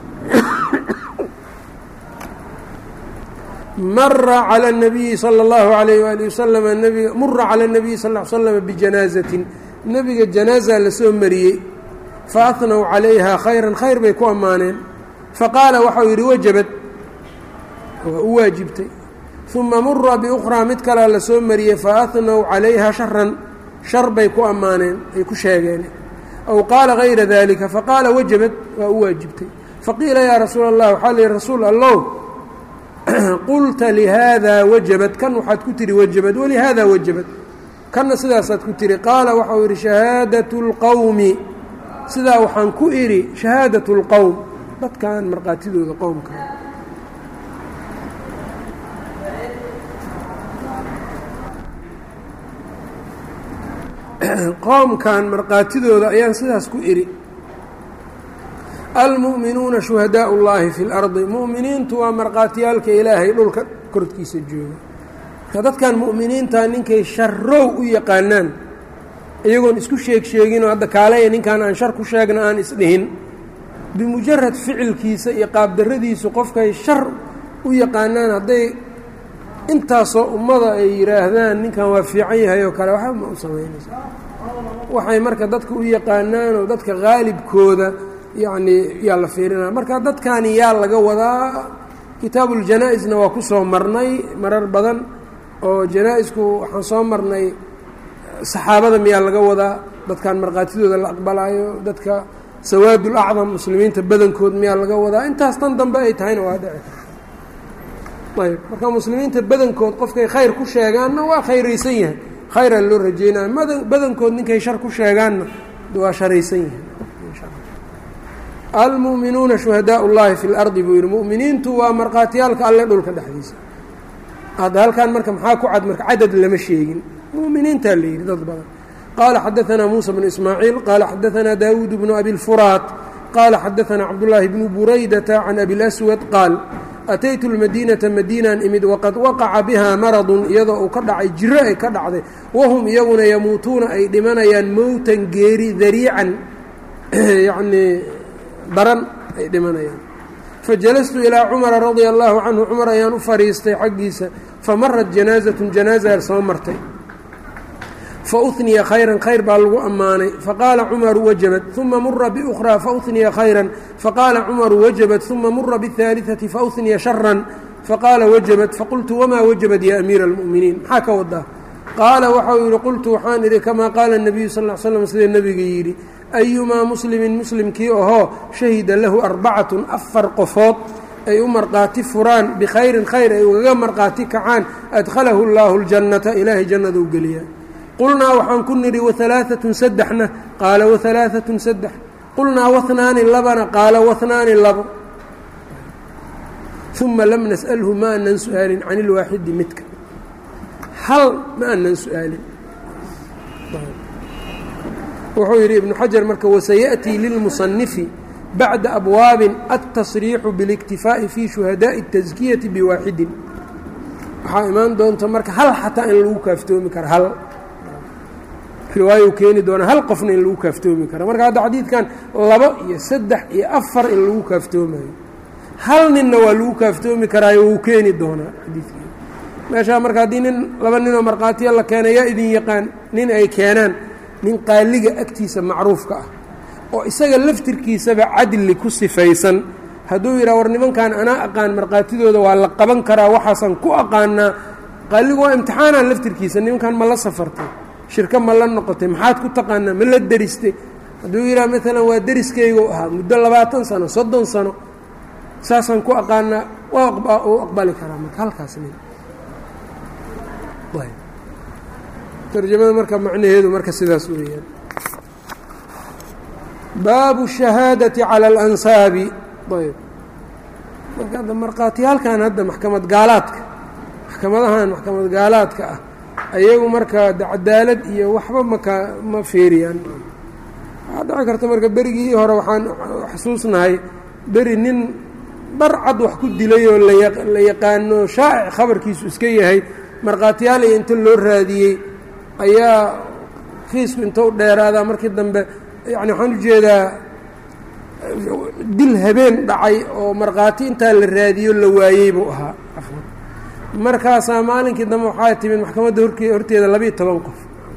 Speaker 1: mra عlى النبي صلى الله عليه وaلiه وsلم mura عlى النبي صلى اه عل سلم بجناaزة nebiga جanاaزa lasoo mariyey faأثنوا عalayha khayرا khayr bay ku ammaaneen faqاala waxau yihi wajبت waa u waajibtay uma mura biukhraa mid kalea la soo mariyey faahnow calayha sharan shar bay ku ammaaneen ay ku sheegeen aw qaala gayra dalika faqaala wajabad waa u waajibtay faqiila yaa rasuula allah waxaa lihi rasuul allow qulta lihaada wajabad kan waxaad ku tihi wajabad walihaada wajabad kanna sidaasaad ku tihi qaala waxau yidhi shahaadatu اlqowmi sidaa waxaan ku idhi shahaadatu اlqowm dadkan markhaatidooda qowmka qoomkan markhaatidooda ayaan sidaas ku idhi almu'minuuna shuhadaau اllaahi fi اlardi mu'miniintu waa markhaatiyaalka ilaahay dhulka korkiisa jooga marka dadkan mu'miniinta ninkay sharow u yaqaanaan iyagoon isku sheeg sheeginoo hadda kaalaya ninkan aan shar ku sheegna aan isdhihin bimujarad ficilkiisa iyo qaabdarradiisu qofkay shar u yaqaanaan hadday intaasoo ummada ay yidhaahdaan ninkan waa fiican yahay oo kale waxba ma u samaynaysa waxay marka dadka u yaqaanaan oo dadka qaalibkooda yacnii yaa la fiirinaya marka dadkani yaa laga wadaa kitaabuuljanaa-isna waa ku soo marnay marar badan oo janaa-isku waxaan soo marnay saxaabada miyaa laga wadaa dadkan markhaatidooda la aqbalaayo dadka sawaadul acdam muslimiinta badankood miyaa laga wadaa intaas tan dambe ay tahayna waa dhici ayb marka muslimiinta badankood qofkay khayr ku sheegaanna waa khayraysan yahay khayraa loo rajeynaya badankood ninkay shar ku sheegaanna waa sharaysan yahay almu'minuuna shuhadaau llahi fi lardi buu yidhi mu'miniintu waa markhaatiyaalka alle dhulka dhexdiisa hadda halkan marka maxaa ku cad marka cadad lama sheegin mu'miniintaa la yidhi dad badan qaala xadaanaa muusa bnu ismaaciil qaala xadaanaa daawuud bnu abi lfuraat qaala xadaanaa cabdullaahi bnu buraydata can abi laswad qaal ataytu lmadiinata madiinaan imid waqad waqaca bihaa maradun iyadoo uu ka dhacay jiro ay ka dhacday wahum iyaguna yamuutuuna ay dhimanayaan mowtan geeri dariican yacnii daran ay dhimanayaan fajalastu ilaa cumara radia allaahu canhu cumar ayaan u fadhiistay xaggiisa famarat janaazatun janaaza soo martay fauniya khayran khayr baa lagu ammaanay faqaala cumaru wajabat uma mura biukhraa fauniya khayran faqaala cumaru wajabat uma mura biاhaaliثati fauniya sharan faqaala wajabat faqultu wamaa wajabat ya amiira اlmu'miniin maxaa ka wadaa qaala waxau yidhi qultu waxaan idhi kamaa qaala الnabiyu sal ll slam sida nebiga yidhi ayumaa muslimin muslimkii ahoo shahida lahu arbacatun afar qofood ay u markhaati furaan bikhayrin khayr ay ugaga markhaati kacaan adkhalahu اllaahu اljannata ilaahay jannaduu geliyaa qulnaa waxaan ku nidhi wahalaaatun saddexna qaala wahalaaatun saddex qulnaa wahnaani labana qaala wahnaani labo uma lam nas'alhu ma anan su'aalin can ilwaaxidi midka hal ma anan su'aalin wuxuu yidhi ibnu xajar marka wasayaأtii lilmusanifi bacda abwaabin altasriixu biاliktifaa'i fii shuhadaaءi الtaskiyati biwaaxidin waxaa imaan doonta marka hal xataa in lagu kaaftoomi karo hal riwaayo keeni doona hal qofna in lagu kaaftoomi karo marka hadda xadiidkan labo iyo saddex iyo afar in lagu kaaftoomayo hal ninna waa lagu kaaftoomi karaayo wuu keeni doonaa xadiidkii meeshaa marka haddii nin laba ninoo markhaatiya la keenay yaa idin yaqaan nin ay keenaan nin qaaliga agtiisa macruufka ah oo isaga laftirkiisaba cadli ku sifaysan hadduu yidhaha war nimankan anaa aqaan markhaatidooda waa la qaban karaa waxaasan ku aqaanaa qaaligu waa imtixaanaan laftirkiisa nimankan ma la safartay shirko ma la noqotay maxaad ku taqaanaa ma la deristay hadduu yidhaha maalan waa deriskaygu ahaa muddo labaatan sano soddon sano saasaan ku aqaanaa waa u aqbali karaa marka halkaas nin tarjamada marka macnaheedu marka sidaas weeyaan baabu shahaadati cala alansaabi ayb marka hadda markhaatiyaalkan hadda maxkamad gaalaadka maxkamadahan maxkamad gaalaadka ah ayagu marka cadaalad iyo waxba maka ma feeriyaan waxaa dhici karta marka berigii hore waxaan xasuusnahay beri nin dhar cad wax ku dilay oo la yaqaano shaa'ic khabarkiisu iska yahay markhaatiyaal iyo inta loo raadiyey ayaa kiisku inta u dheeraadaa markii dambe yani waxaan ujeedaa dil habeen dhacay oo markhaati intaa la raadiyo la waayey buu ahaa markaasaa maalinkii dambe waxaa timid maxkamadda horke horteeda labiiyo toban qof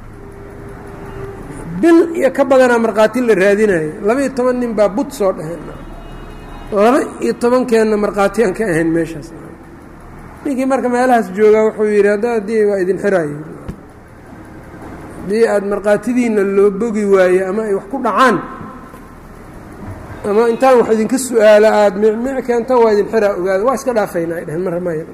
Speaker 1: bil iyo ka badanaa markhaati la raadinayo laba-iyo toban nin baa bud soo dhaheen laba iyo tobankeenna markhaati aan ka ahayn meeshaas ninkii marka meelahaas joogaa wuxuu yidhi hadda haddii waa idin xiraayo haddii aada markhaatidiina loo bogi waaye ama ay wax ku dhacaan ama intaan wax idinka su-aala aada micmic keentan waa idin xiraa ogaada waa iska dhaafaynaa ay dheheen mar maya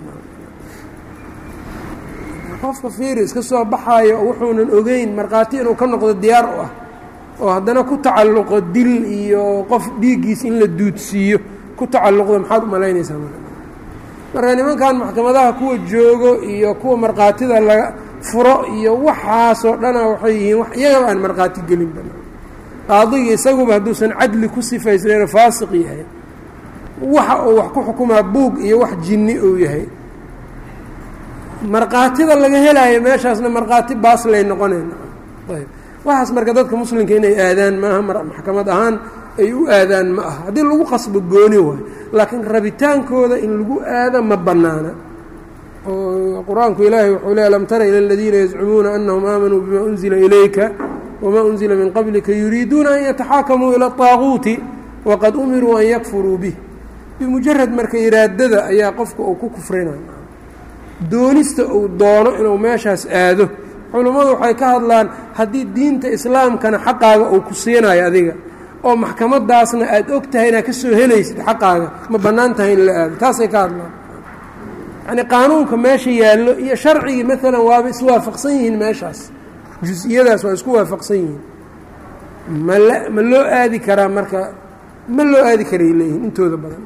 Speaker 1: qofka fiiri iska soo baxaayo wuxuunan ogeyn markhaati inuu ka noqdo diyaar u ah oo haddana ku tacalluqo dil iyo qof dhiiggiis in la duudsiiyo ku tacalluqdo maxaad u malaynaysaa marka nimankan maxkamadaha kuwa joogo iyo kuwa markhaatida laga furo iyo waxaasoo dhana waxay yihiin iyagaba aan markhaati gelinba qaadiga isaguba hadduusan cadli ku sifaysnayno faasiq yahay waxa uu wax ku xukumaa buug iyo wax jinni uu yahay markhaatida laga helaayo meeshaasna markhaati baaslay noqonayna ayb waxaas marka dadka muslimka inay aadaan maaha maxkamad ahaan ay u aadaan ma aha haddii lagu qasbo gooni waayo laakiin rabitaankooda in lagu aado ma bannaana oo qur-aanku ilaahay wuxuu le alam tara ila aladiina yazcumuuna anahum aamanuu bima unzila ilayka wma unzila min qablika yuriiduuna an yataxaakamuu ila طaaguuti waqad umiruu an yakfuruu bih bimujarad marka iraadada ayaa qofka uu ku kufrinaya doonista uu doono inuu meeshaas aado culummadu waxay ka hadlaan haddii diinta islaamkana xaqaaga uu ku siinayo adiga oo maxkamadaasna aada og tahay inaad ka soo helaysid xaqaaga ma bannaan tahay in la aado taasay ka hadlaan yacni qaanuunka meesha yaallo iyo sharcigii maalan waaba iswaafaqsan yihiin meeshaas jus-iyadaas waa isku waafaqsan yihiin mal ma loo aadi karaa marka ma loo aadi karay leeyihin intooda badan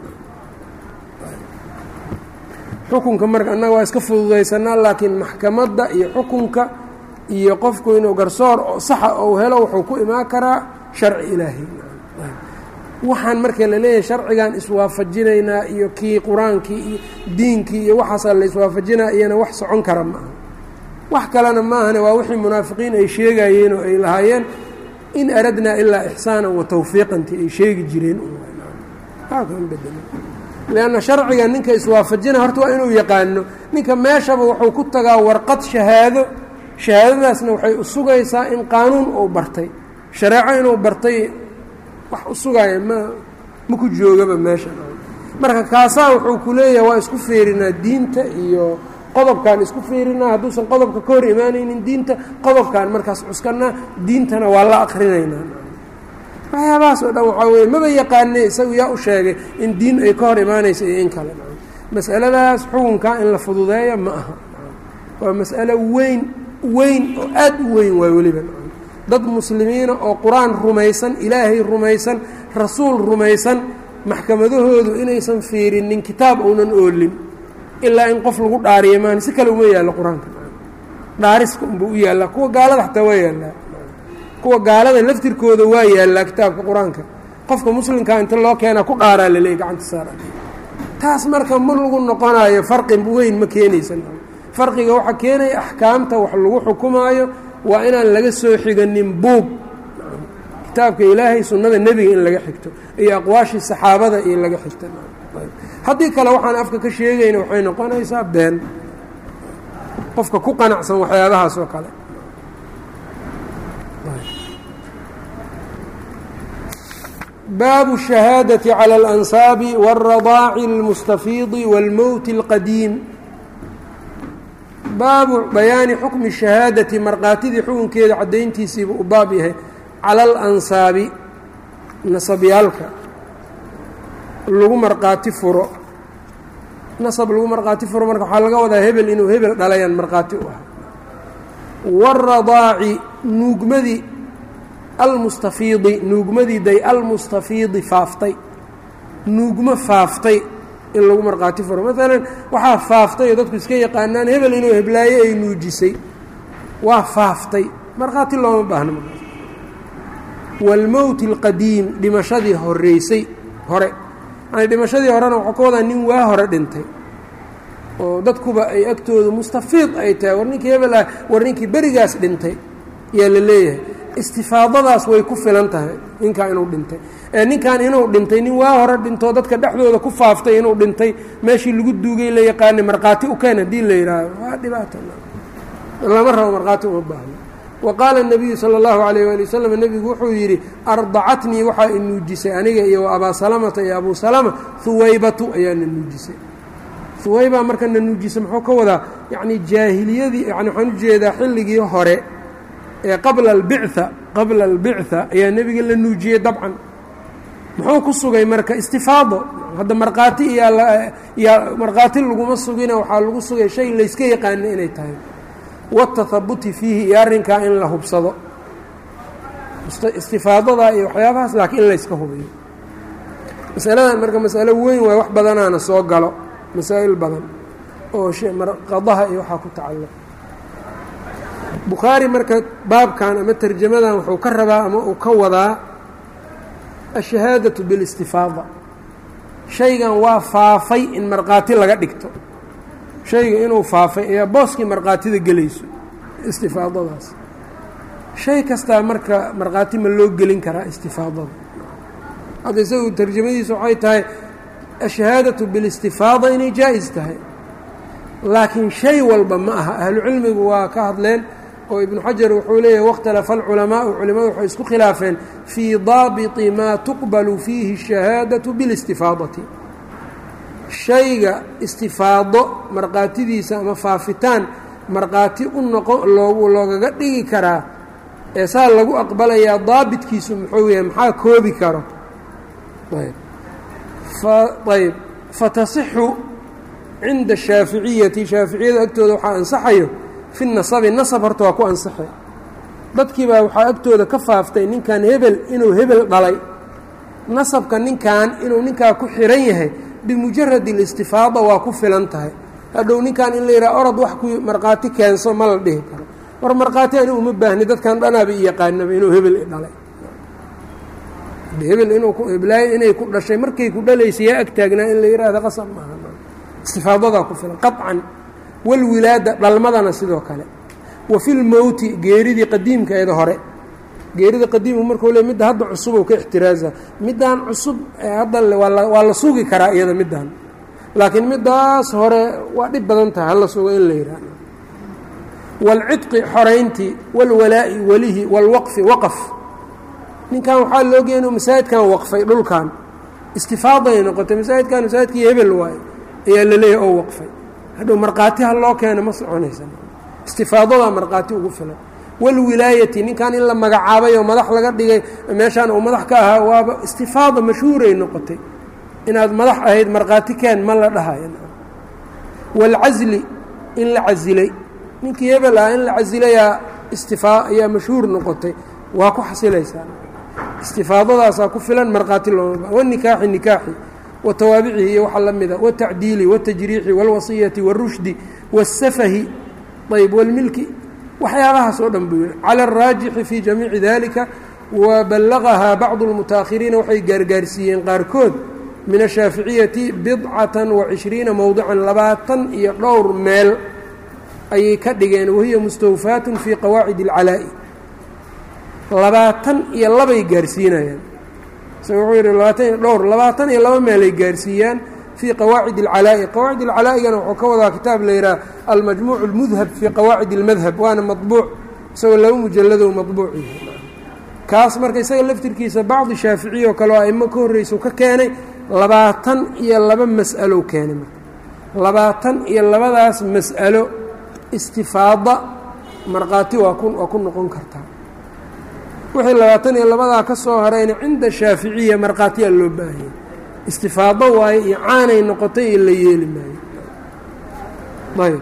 Speaker 1: xukunka marka annaga waa iska fududaysanaa laakiin maxkamadda iyo xukunka iyo qofku inuu garsoor oo saxa ou helo wuxuu ku imaan karaa sharci ilaahay waxaan marka la leeyahay sharcigan iswaafajinaynaa iyo kii qur-aankii iyo diinkii iyo waxaasaa la iswaafajinaa iyana wax socon kara ma aha wax kalena maahane waa wixii munaafiqiin ay sheegayeen oo ay lahaayeen in aradnaa ilaa ixsaanan wa tawfiiqanti ay sheegi jireen lanna sharciga ninka iswaafajina horta waa inuu yaqaano ninka meeshaba wuxuu ku tagaa warqad shahaado shahaadadaasna waxay u sugaysaa in qaanuun uu bartay shareeco inuu bartay wax u sugaaya ma ma ku joogaba meesha marka kaasaa wuxuu ku leeyahay waa isku feerinaa diinta iyo qodobkaan isku fiirinaa hadduusan qodobka ka hor imaanaynin diinta qodobkaan markaas cuskanaa diintana waa la akrinaynaa waxyaabahaas oo dhan waxaa weye maba yaqaane isagu yaa u sheegay in diin ay ka hor imaanaysa iyo in kale masaladaas xukunkaa in la fududeeya ma aha waa mas'alo weyn weyn oo aad u weyn waay weliba dad muslimiina oo qur-aan rumaysan ilaahay rumaysan rasuul rumaysan maxkamadahoodu inaysan fiirinin kitaab uunan oolin ilaa in qof lagu dhaariyo maan si kale uma yaallo qur-aanka dhaariska unba u yaallaa kuwa gaalada xataa waa yaallaa kuwa gaalada laftirkooda waa yaallaa kitaabka qur-aanka qofka muslimkaa inta loo keenaa ku dhaaraa laleey gacanta saara taas marka ma lagu noqonayo farqi weyn ma keenaysa farqiga waxaa keenaya axkaamta wax lagu xukumaayo waa inaan laga soo xiganin buug kitaabka ilaahay sunnada nebiga in laga xigto iyo aqwaashii saxaabada iyo laga xigto haddii kale waxaan afka ka sheegayna waxay noqonaysaa been qofka ku qanacsan waxyaabahaas oo kale baabu الشhahaadaةi calى اlansaabi wالradaaci اlmustafiidi wاlmowti اlqadiim baabu bayaani xukmi الشhahaadati markaatidii xukunkeeda caddayntiisiiba u baab yahay cala alansaabi nasabyaalka lagu markhaati furo nasab lagu markhaati furo marka waxaa laga wadaa hebel inuu hebel dhalayaan markhaati u ah waaradaaci nuugmadii almustafiidi nuugmadii day almustafiidi faaftay nuugmo faaftay in lagu markhaati furo maalan waxaa faaftay oo dadku iska yaqaanaan hebel inuu heblaaye ay nuujisay waa faaftay markhaati looma baahno markaas waalmowti alqadiim dhimashadii horeysay hore yani dhimashadii horena waxaa ka wadaa nin waa hore dhintay oo dadkuba ay agtooda mustafiid ay tahay war ninkii hebel ah war ninkii berigaas dhintay yaa la leeyahay istifaadadaas way ku filan tahay ninkaa inuu dhintay ee ninkan inuu dhintay nin waa hore dhintoo dadka dhexdooda ku faaftay inuu dhintay meeshii lagu duugay la yaqaanay markhaati u keen haddii la yidhaahdo waa dhibaato lama rabo markhaati uma baahno wa qaala الnabiyu salى اllahu alayh wali wasalam nebigu wuxuu yidhi ardacatnii waxaa i nuujisay aniga iyo abaa salamata iyo abuu salama huwaybatu ayaa na nuujisay huwaybaa marka na nuujisay muxuu ka wadaa yacni jaahiliyadii yani waxaan ujeedaa xilligii hore ee qabla albictha qabla albictha ayaa nebiga la nuujiyey dabcan muxuu ku sugay marka istifaado hadda markhaati iyaa markhaati laguma sugina waxaa lagu sugay shay layska yaqaana inay tahay watahabuti fiihi iyo arrinkaa in la hubsado istifaadadaa iyo waxyaabahaas laakiin in layska hubiyo masaladan marka masalo weyn waay wax badanaana soo galo masaa'il badan oo qadaha iyo waxaa ku tacalluq bukhaari marka baabkan ama tarjamadan wuxuu ka rabaa ama uu ka wadaa ashahaadatu bilistifaada shaygan waa faafay in markhaati laga dhigto shayga inuu faafay ayaa booskii markhaatida gelayso istifaadadaas shay kastaa marka markhaati ma loo gelin karaa istifaadada hadda isagu tarjamadiisu waxay tahay ashahaadatu bilistifaada inay jaa-is tahay laakiin shay walba ma aha ahlucilmigu waa ka hadleen oo ibnu xajar wuxuu leeyahay wakhtalafa alculamaau culimadu waxay isku khilaafeen fii daabiti maa tuqbalu fiihi الshahaadaةu bilistifaadati shayga istifaado markhaatidiisa ama faafitaan markhaati u noqon loo loogaga dhigi karaa ee saa lagu aqbalayaa daabitkiisu muxuu yahay maxaa koobi karo ayb fa ayb fatasixu cinda shaaficiyati shaaficiyada agtooda waxaa ansaxayo fi nasabi nasab horta waa ku ansaxay dadkiibaa waxaa agtooda ka faaftay ninkan hebel inuu hebel dhalay nasabka ninkan inuu ninkaa ku xiran yahay bimujarad اlistifaada waa ku filan tahay hadhow ninkan in la yidhaha orod wax ku markhaati keenso ma la dhihi karo war markhaati ani uma baahni dadkan dhanaaba i yaqaanaba inuu hebel i dhalay hebel inuu kublaayo inay ku dhashay markay ku dhalaysay yaa ag taagnaa in la yidhaahda qasab maaha istifaadadaa ku filan qaطcan walwilaada dhalmadana sidoo kale wa fi lmowti geeridii qadiimkaeeda hore geerida qadiimku markuu le midda hadda cusub ou ka ixtiraaza middaan cusub hadda waa la sugi karaa iyada middan laakiin middaas hore waa dhib badan tahay hala sugo in la yidhaahdo waalcidqi xorayntii walwalaa'i welihi waalwaqfi waqf ninkan waxaa loogeya inuu masaajidkan waqfay dhulkan istifaaday noqotay masaajidkan masaajidkii hebel waaye ayaa la leeyahy oo waqfay hadhow markhaati ha loo keeno ma soconaysa istifaadadaa markhaati ugu filan walwilaayati ninkan in la magacaabay oo madax laga dhigay meeshaan uu madax ka ahaa waaba istifaada mashhuuray noqotay inaad madax ahayd markhaati keen ma la dhahayo waalcasli in la casilay ninkii hebel ah in la casilayaa istifaa ayaa mashhuur noqotay waa ku xasilaysaa istifaadadaasaa ku filan markhaati looma wanikaaxi nikaaxi wa tawaabicihi iyo waxa la mida watacdiili watajriixi wاlwasiyati wاrushdi wاsafahi ayb wاlmilki waxyaabahaas oo dhan buu yihi calى الraajixi fii jamiici dalika waballagahaa bacdu اlmutaahiriina waxay gaargaarsiiyeen qaarkood min ashaaficiyati bidcatan wacishriina mowdican labaatan iyo dhowr meel ayay ka dhigeen wahiya mustawfaatun fii qawaacid اlcalaa'i labaatan iyo labay gaarsiinayaan isaga wuxuu yidhi labaatan iyo dhowr labaatan iyo laba meelay gaarsiiyaan fii qawaacid اlcalaa'i qawaacid اlcalaa'igana wuxuu ka wadaa kitaab la yidhaha almajmuuc اlmudhab fii qawaacid اlmadhab waana maطbuuc isagoo laba mujalladow maطbuuc yahay kaas marka isaga laftirkiisa bacdi shaaficiya oo kale oo aimo ka horreysa ka keenay labaatan iyo laba mas'alow keenay marka labaatan iyo labadaas mas'alo istifaada markhaati waa ku waa ku noqon kartaa wixii labaatan iyo labadaa ka soo harayna cinda shaaficiya markhaatiyaa loo baahayay istifaado waaye iyo caanay noqotay iyo la yeeli maayo ayb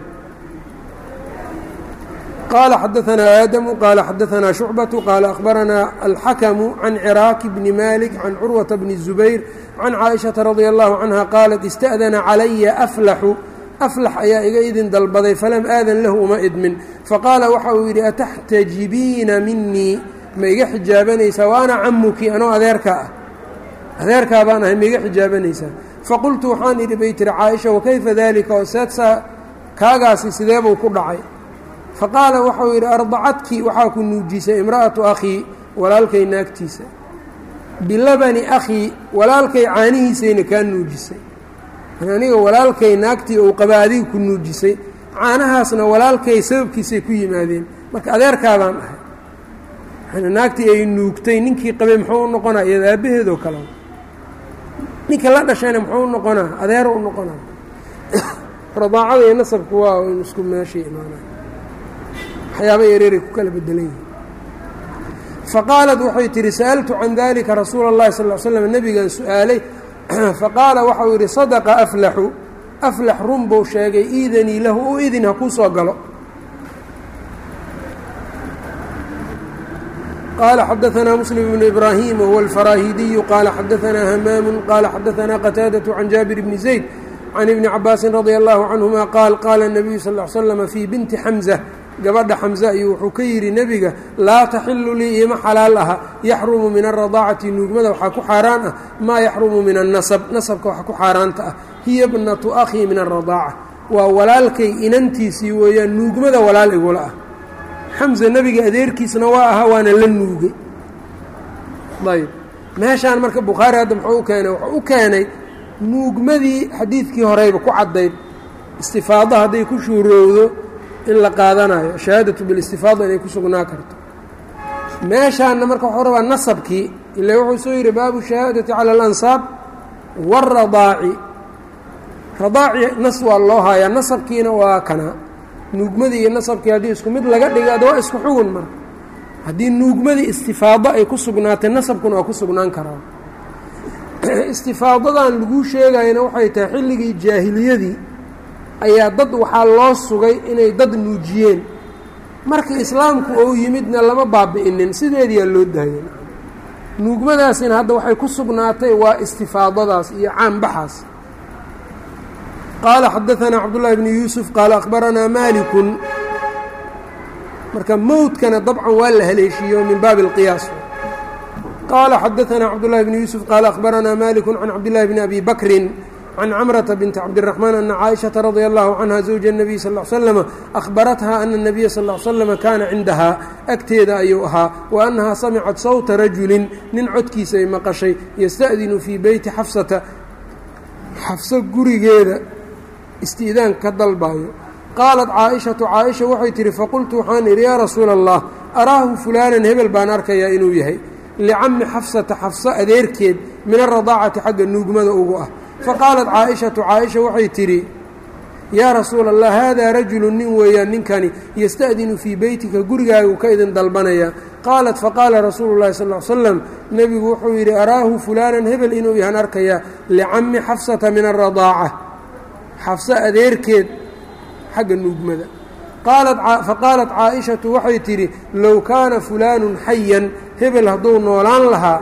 Speaker 1: qala xadaثna aadamu qala xadaثna shucbaةu qaala akhbaranaa alxakamu can ciraaki bni malik can curwaةa bni الzubayr can caaئiشhaةa radia اllahu canha qaalat ista'dana calaya aflaxu aflax ayaa iga idin dalbaday falam aadan lahu uma idmin faqaala waxa uu yidhi ataxtajibiina minii ma iga xijaabanaysaa wa ana camuki anoo adeerkaa ah adeerkaa baan ahay ma iga xijaabanaysaa faqultu waxaan idhi bay tiri caaisha wakayfa dalika oo seedsaa kaagaasi sideebuu ku dhacay faqaala waxau yidhi ardacadki waxaa ku nuujisay imra'atu akhii walaalkay naagtiisa bilabani akhii walaalkay caanihiisayna kaa nuujisay aniga walaalkay naagtii uu qaba adiga ku nuujisay caanahaasna walaalkay sababkiisay ku yimaadeen marka adeerkaabaan ahay naagtii ay nuugtay ninkii qabay muxuu u noqonaa iyada aabbaheedoo kale ninka la dhashayna muxuu u noqonaa adeero u noqonaa radaacada iyo nasabku waa in isku meeshay imaanaa waxyaaba yareeray ku kala bedelan yihin faqaalat waxay tihi sa'altu can dalika rasuula اllahi sal l slam nebigan su-aalay faqaala waxau yidhi sadaqa aflaxu aflax run buu sheegay iidanii lahu u idin ha kuu soo galo qala xadaثna msلم بن إbrahيm whuwa الfaraahidiyu qala xadaثna hmam qala xadaثna qتاadaة can jaabir bni زayd can ibni cabaasi radي الlahu canهuma qaal qaala الnabiyu sal ا l slm fii binti xamزة gabadha xamزة ayuu wuxuu ka yidhi nebiga laa taxilu lii ima xalaal aha yaxrumu min الرadaacati nuugmada waxaa ku xaaraan ah maa yaxrumu min الnasb nasabka waxa ku xaaraanta ah hiya bnatu أkhii min الradaaca waa walaalkay inantiisii weeyaan nuugmada walaal igula ah xamza nebiga adeerkiisna waa ahaa waana la nuugay ayb meeshaan marka bukhaari hadda muxuu u keenay wuxuu u keenay nuugmadii xadiidkii horeyba ku caddayd istifaado hadday ku shuurowdo in la qaadanayo shahaadatu bilistifaada inay ku sugnaa karto meeshaanna marka wuxuu rabaa nasabkii ila wuxuu soo yidhi baabu shahaadati cala alansaab waaradaaci radaaci nas waa loo hayaa nasabkiina waa kana nuugmadii iyo nasabkii haddii isku mid laga dhigaado waa isku xugun marka haddii nuugmadii istifaado ay ku sugnaatay nasabkuna waa ku sugnaan karaa istifaadadan laguu sheegayana waxay tahay xilligii jaahiliyadii ayaa dad waxaa loo sugay inay dad nuujiyeen marka islaamku ou yimidna lama baabi'inin sideediyaa loo daayay nuugmadaasina hadda waxay ku sugnaatay waa istifaadadaas iyo caanbaxaas qaala xadaanaa cabdullaahi bni yuusuf qaala akhbaranaa maalikun marka mowdkana dabcan waa la haleeshiiyo min baabi اlqiyaas qaala xadaanaa cabdullahi bni yuusuf qaala akhbaranaa maliku can cabdillahi bni abi bakrin can camrata binti cabdiraxmaan ana caaishata radia allahu canha zawja الnabiy sal l slama ahbaratha ana الnabiya sal l slama kaana cindahaa agteeda ayuu ahaa wa annahaa samicat sawta rajulin nin codkiisa ay maqashay yasta'dinu fii beyti xafsata xafso gurigeeda isti'daan ka dalbayo qaalat caaishatu caaisha waxay tihi faqultu waxaan idhi yaa rasuula allah araahu fulaanan hebel baan arkayaa inuu yahay licami xafsata xafso adeerkeed min aradaacati xagga nuugmada ugu ah faqaalat caaishatu caaisha waxay tidhi yaa rasuula allah haadaa rajulu nin weeyaan ninkani yasta'dinu fii beytika gurigaagu ka idin dalbanaya qaalat faqaala rasuulu llahi sal l slam nebigu wuxuu yidhi araahu fulaanan hebel inuu yahan arkayaa licami xafsata min aradaaca xafso adeerkeed xagga nuugmada faqaalat caaishatu waxay tidhi low kaana fulaanun xayan hebel hadduu noolaan lahaa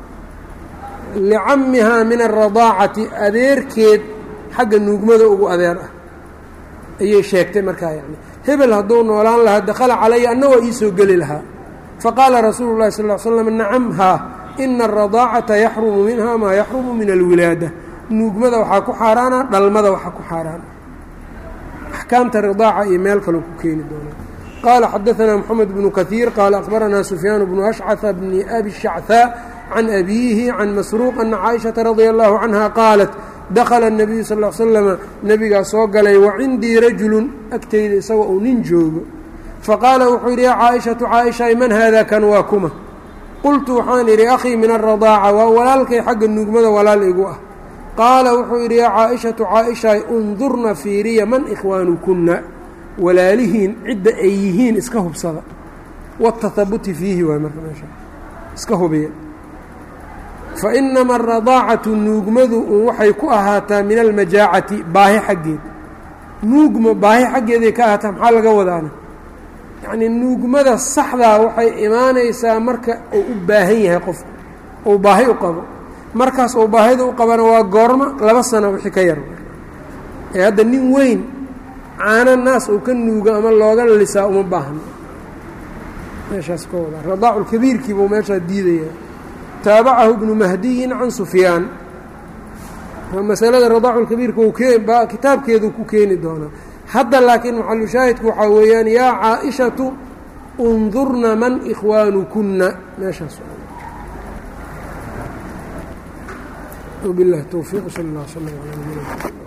Speaker 1: licamihaa min alradaacati adeerkeed xagga nuugmada ugu adeer ah ayay sheegtay markaa yani hebel hadduu noolaan lahaa dakhala calaya anna waa iisoo geli lahaa faqaala rasuulu llahi sal l slam nacam haa ina alradaacata yaxrumu minha maa yaxrumu min alwilaada nuugmada waxaa ku xaaraana dhalmada waxaa ku xaaraana axkaamta ridaaca iyo meel kaloo ku keeni doona qaala xadaanaa moxamed bnu kahiir qaala akhbaranaa sufyaan bnu ashcaha bni abi shachaa can abiihi can masruuq ana caaishata radia allahu canha qaalat dakhala الnabiyu sal l slama nebigaa soo galay wa cindii rajulun agteyda isagoo uu nin joogo faqaala wuxuu yidhi yaa caaishatu caaishay man haada kan waa kuma qultu waxaan idhi akhii min aradaaca waa walaalkay xagga nuugmada walaal igu ah qaala wuxuu yidhi yaa caaishatu caaishay undurna fiiriya man ikhwaanukunna walaalihiin cidda ay yihiin iska hubsada watahabuti fiihi waay marka meesha iska hubiya fa inama aradaacatu nuugmadu un waxay ku ahaataa min almajaacati baahi xaggeed nuugma baahi xaggeeday ka ahaataa maxaa laga wadaana yacnii nuugmada saxdaa waxay imaanaysaa marka uu u baahan yahay qofku uu baahi u qabo markaas uu baahida u qabana waa goormo laba sano wixii ka yar ee hadda nin weyn caano naas uu ka nuugo ama looga lisaa uma baahno meeshaas ka wadaa radaaculkabiirkii buu meeshaa diidayaa taabacahu ibnu mahdiyin can sufyaan masalada radaaculkabiirka uu kee kitaabkeedu ku keeni doonaa hadda laakiin maxalushaahidku waxaa weeyaan yaa caaishatu undurna man ikhwaanukunna meeshaas وبالله التوفيق صلى الله وسلم على نبينا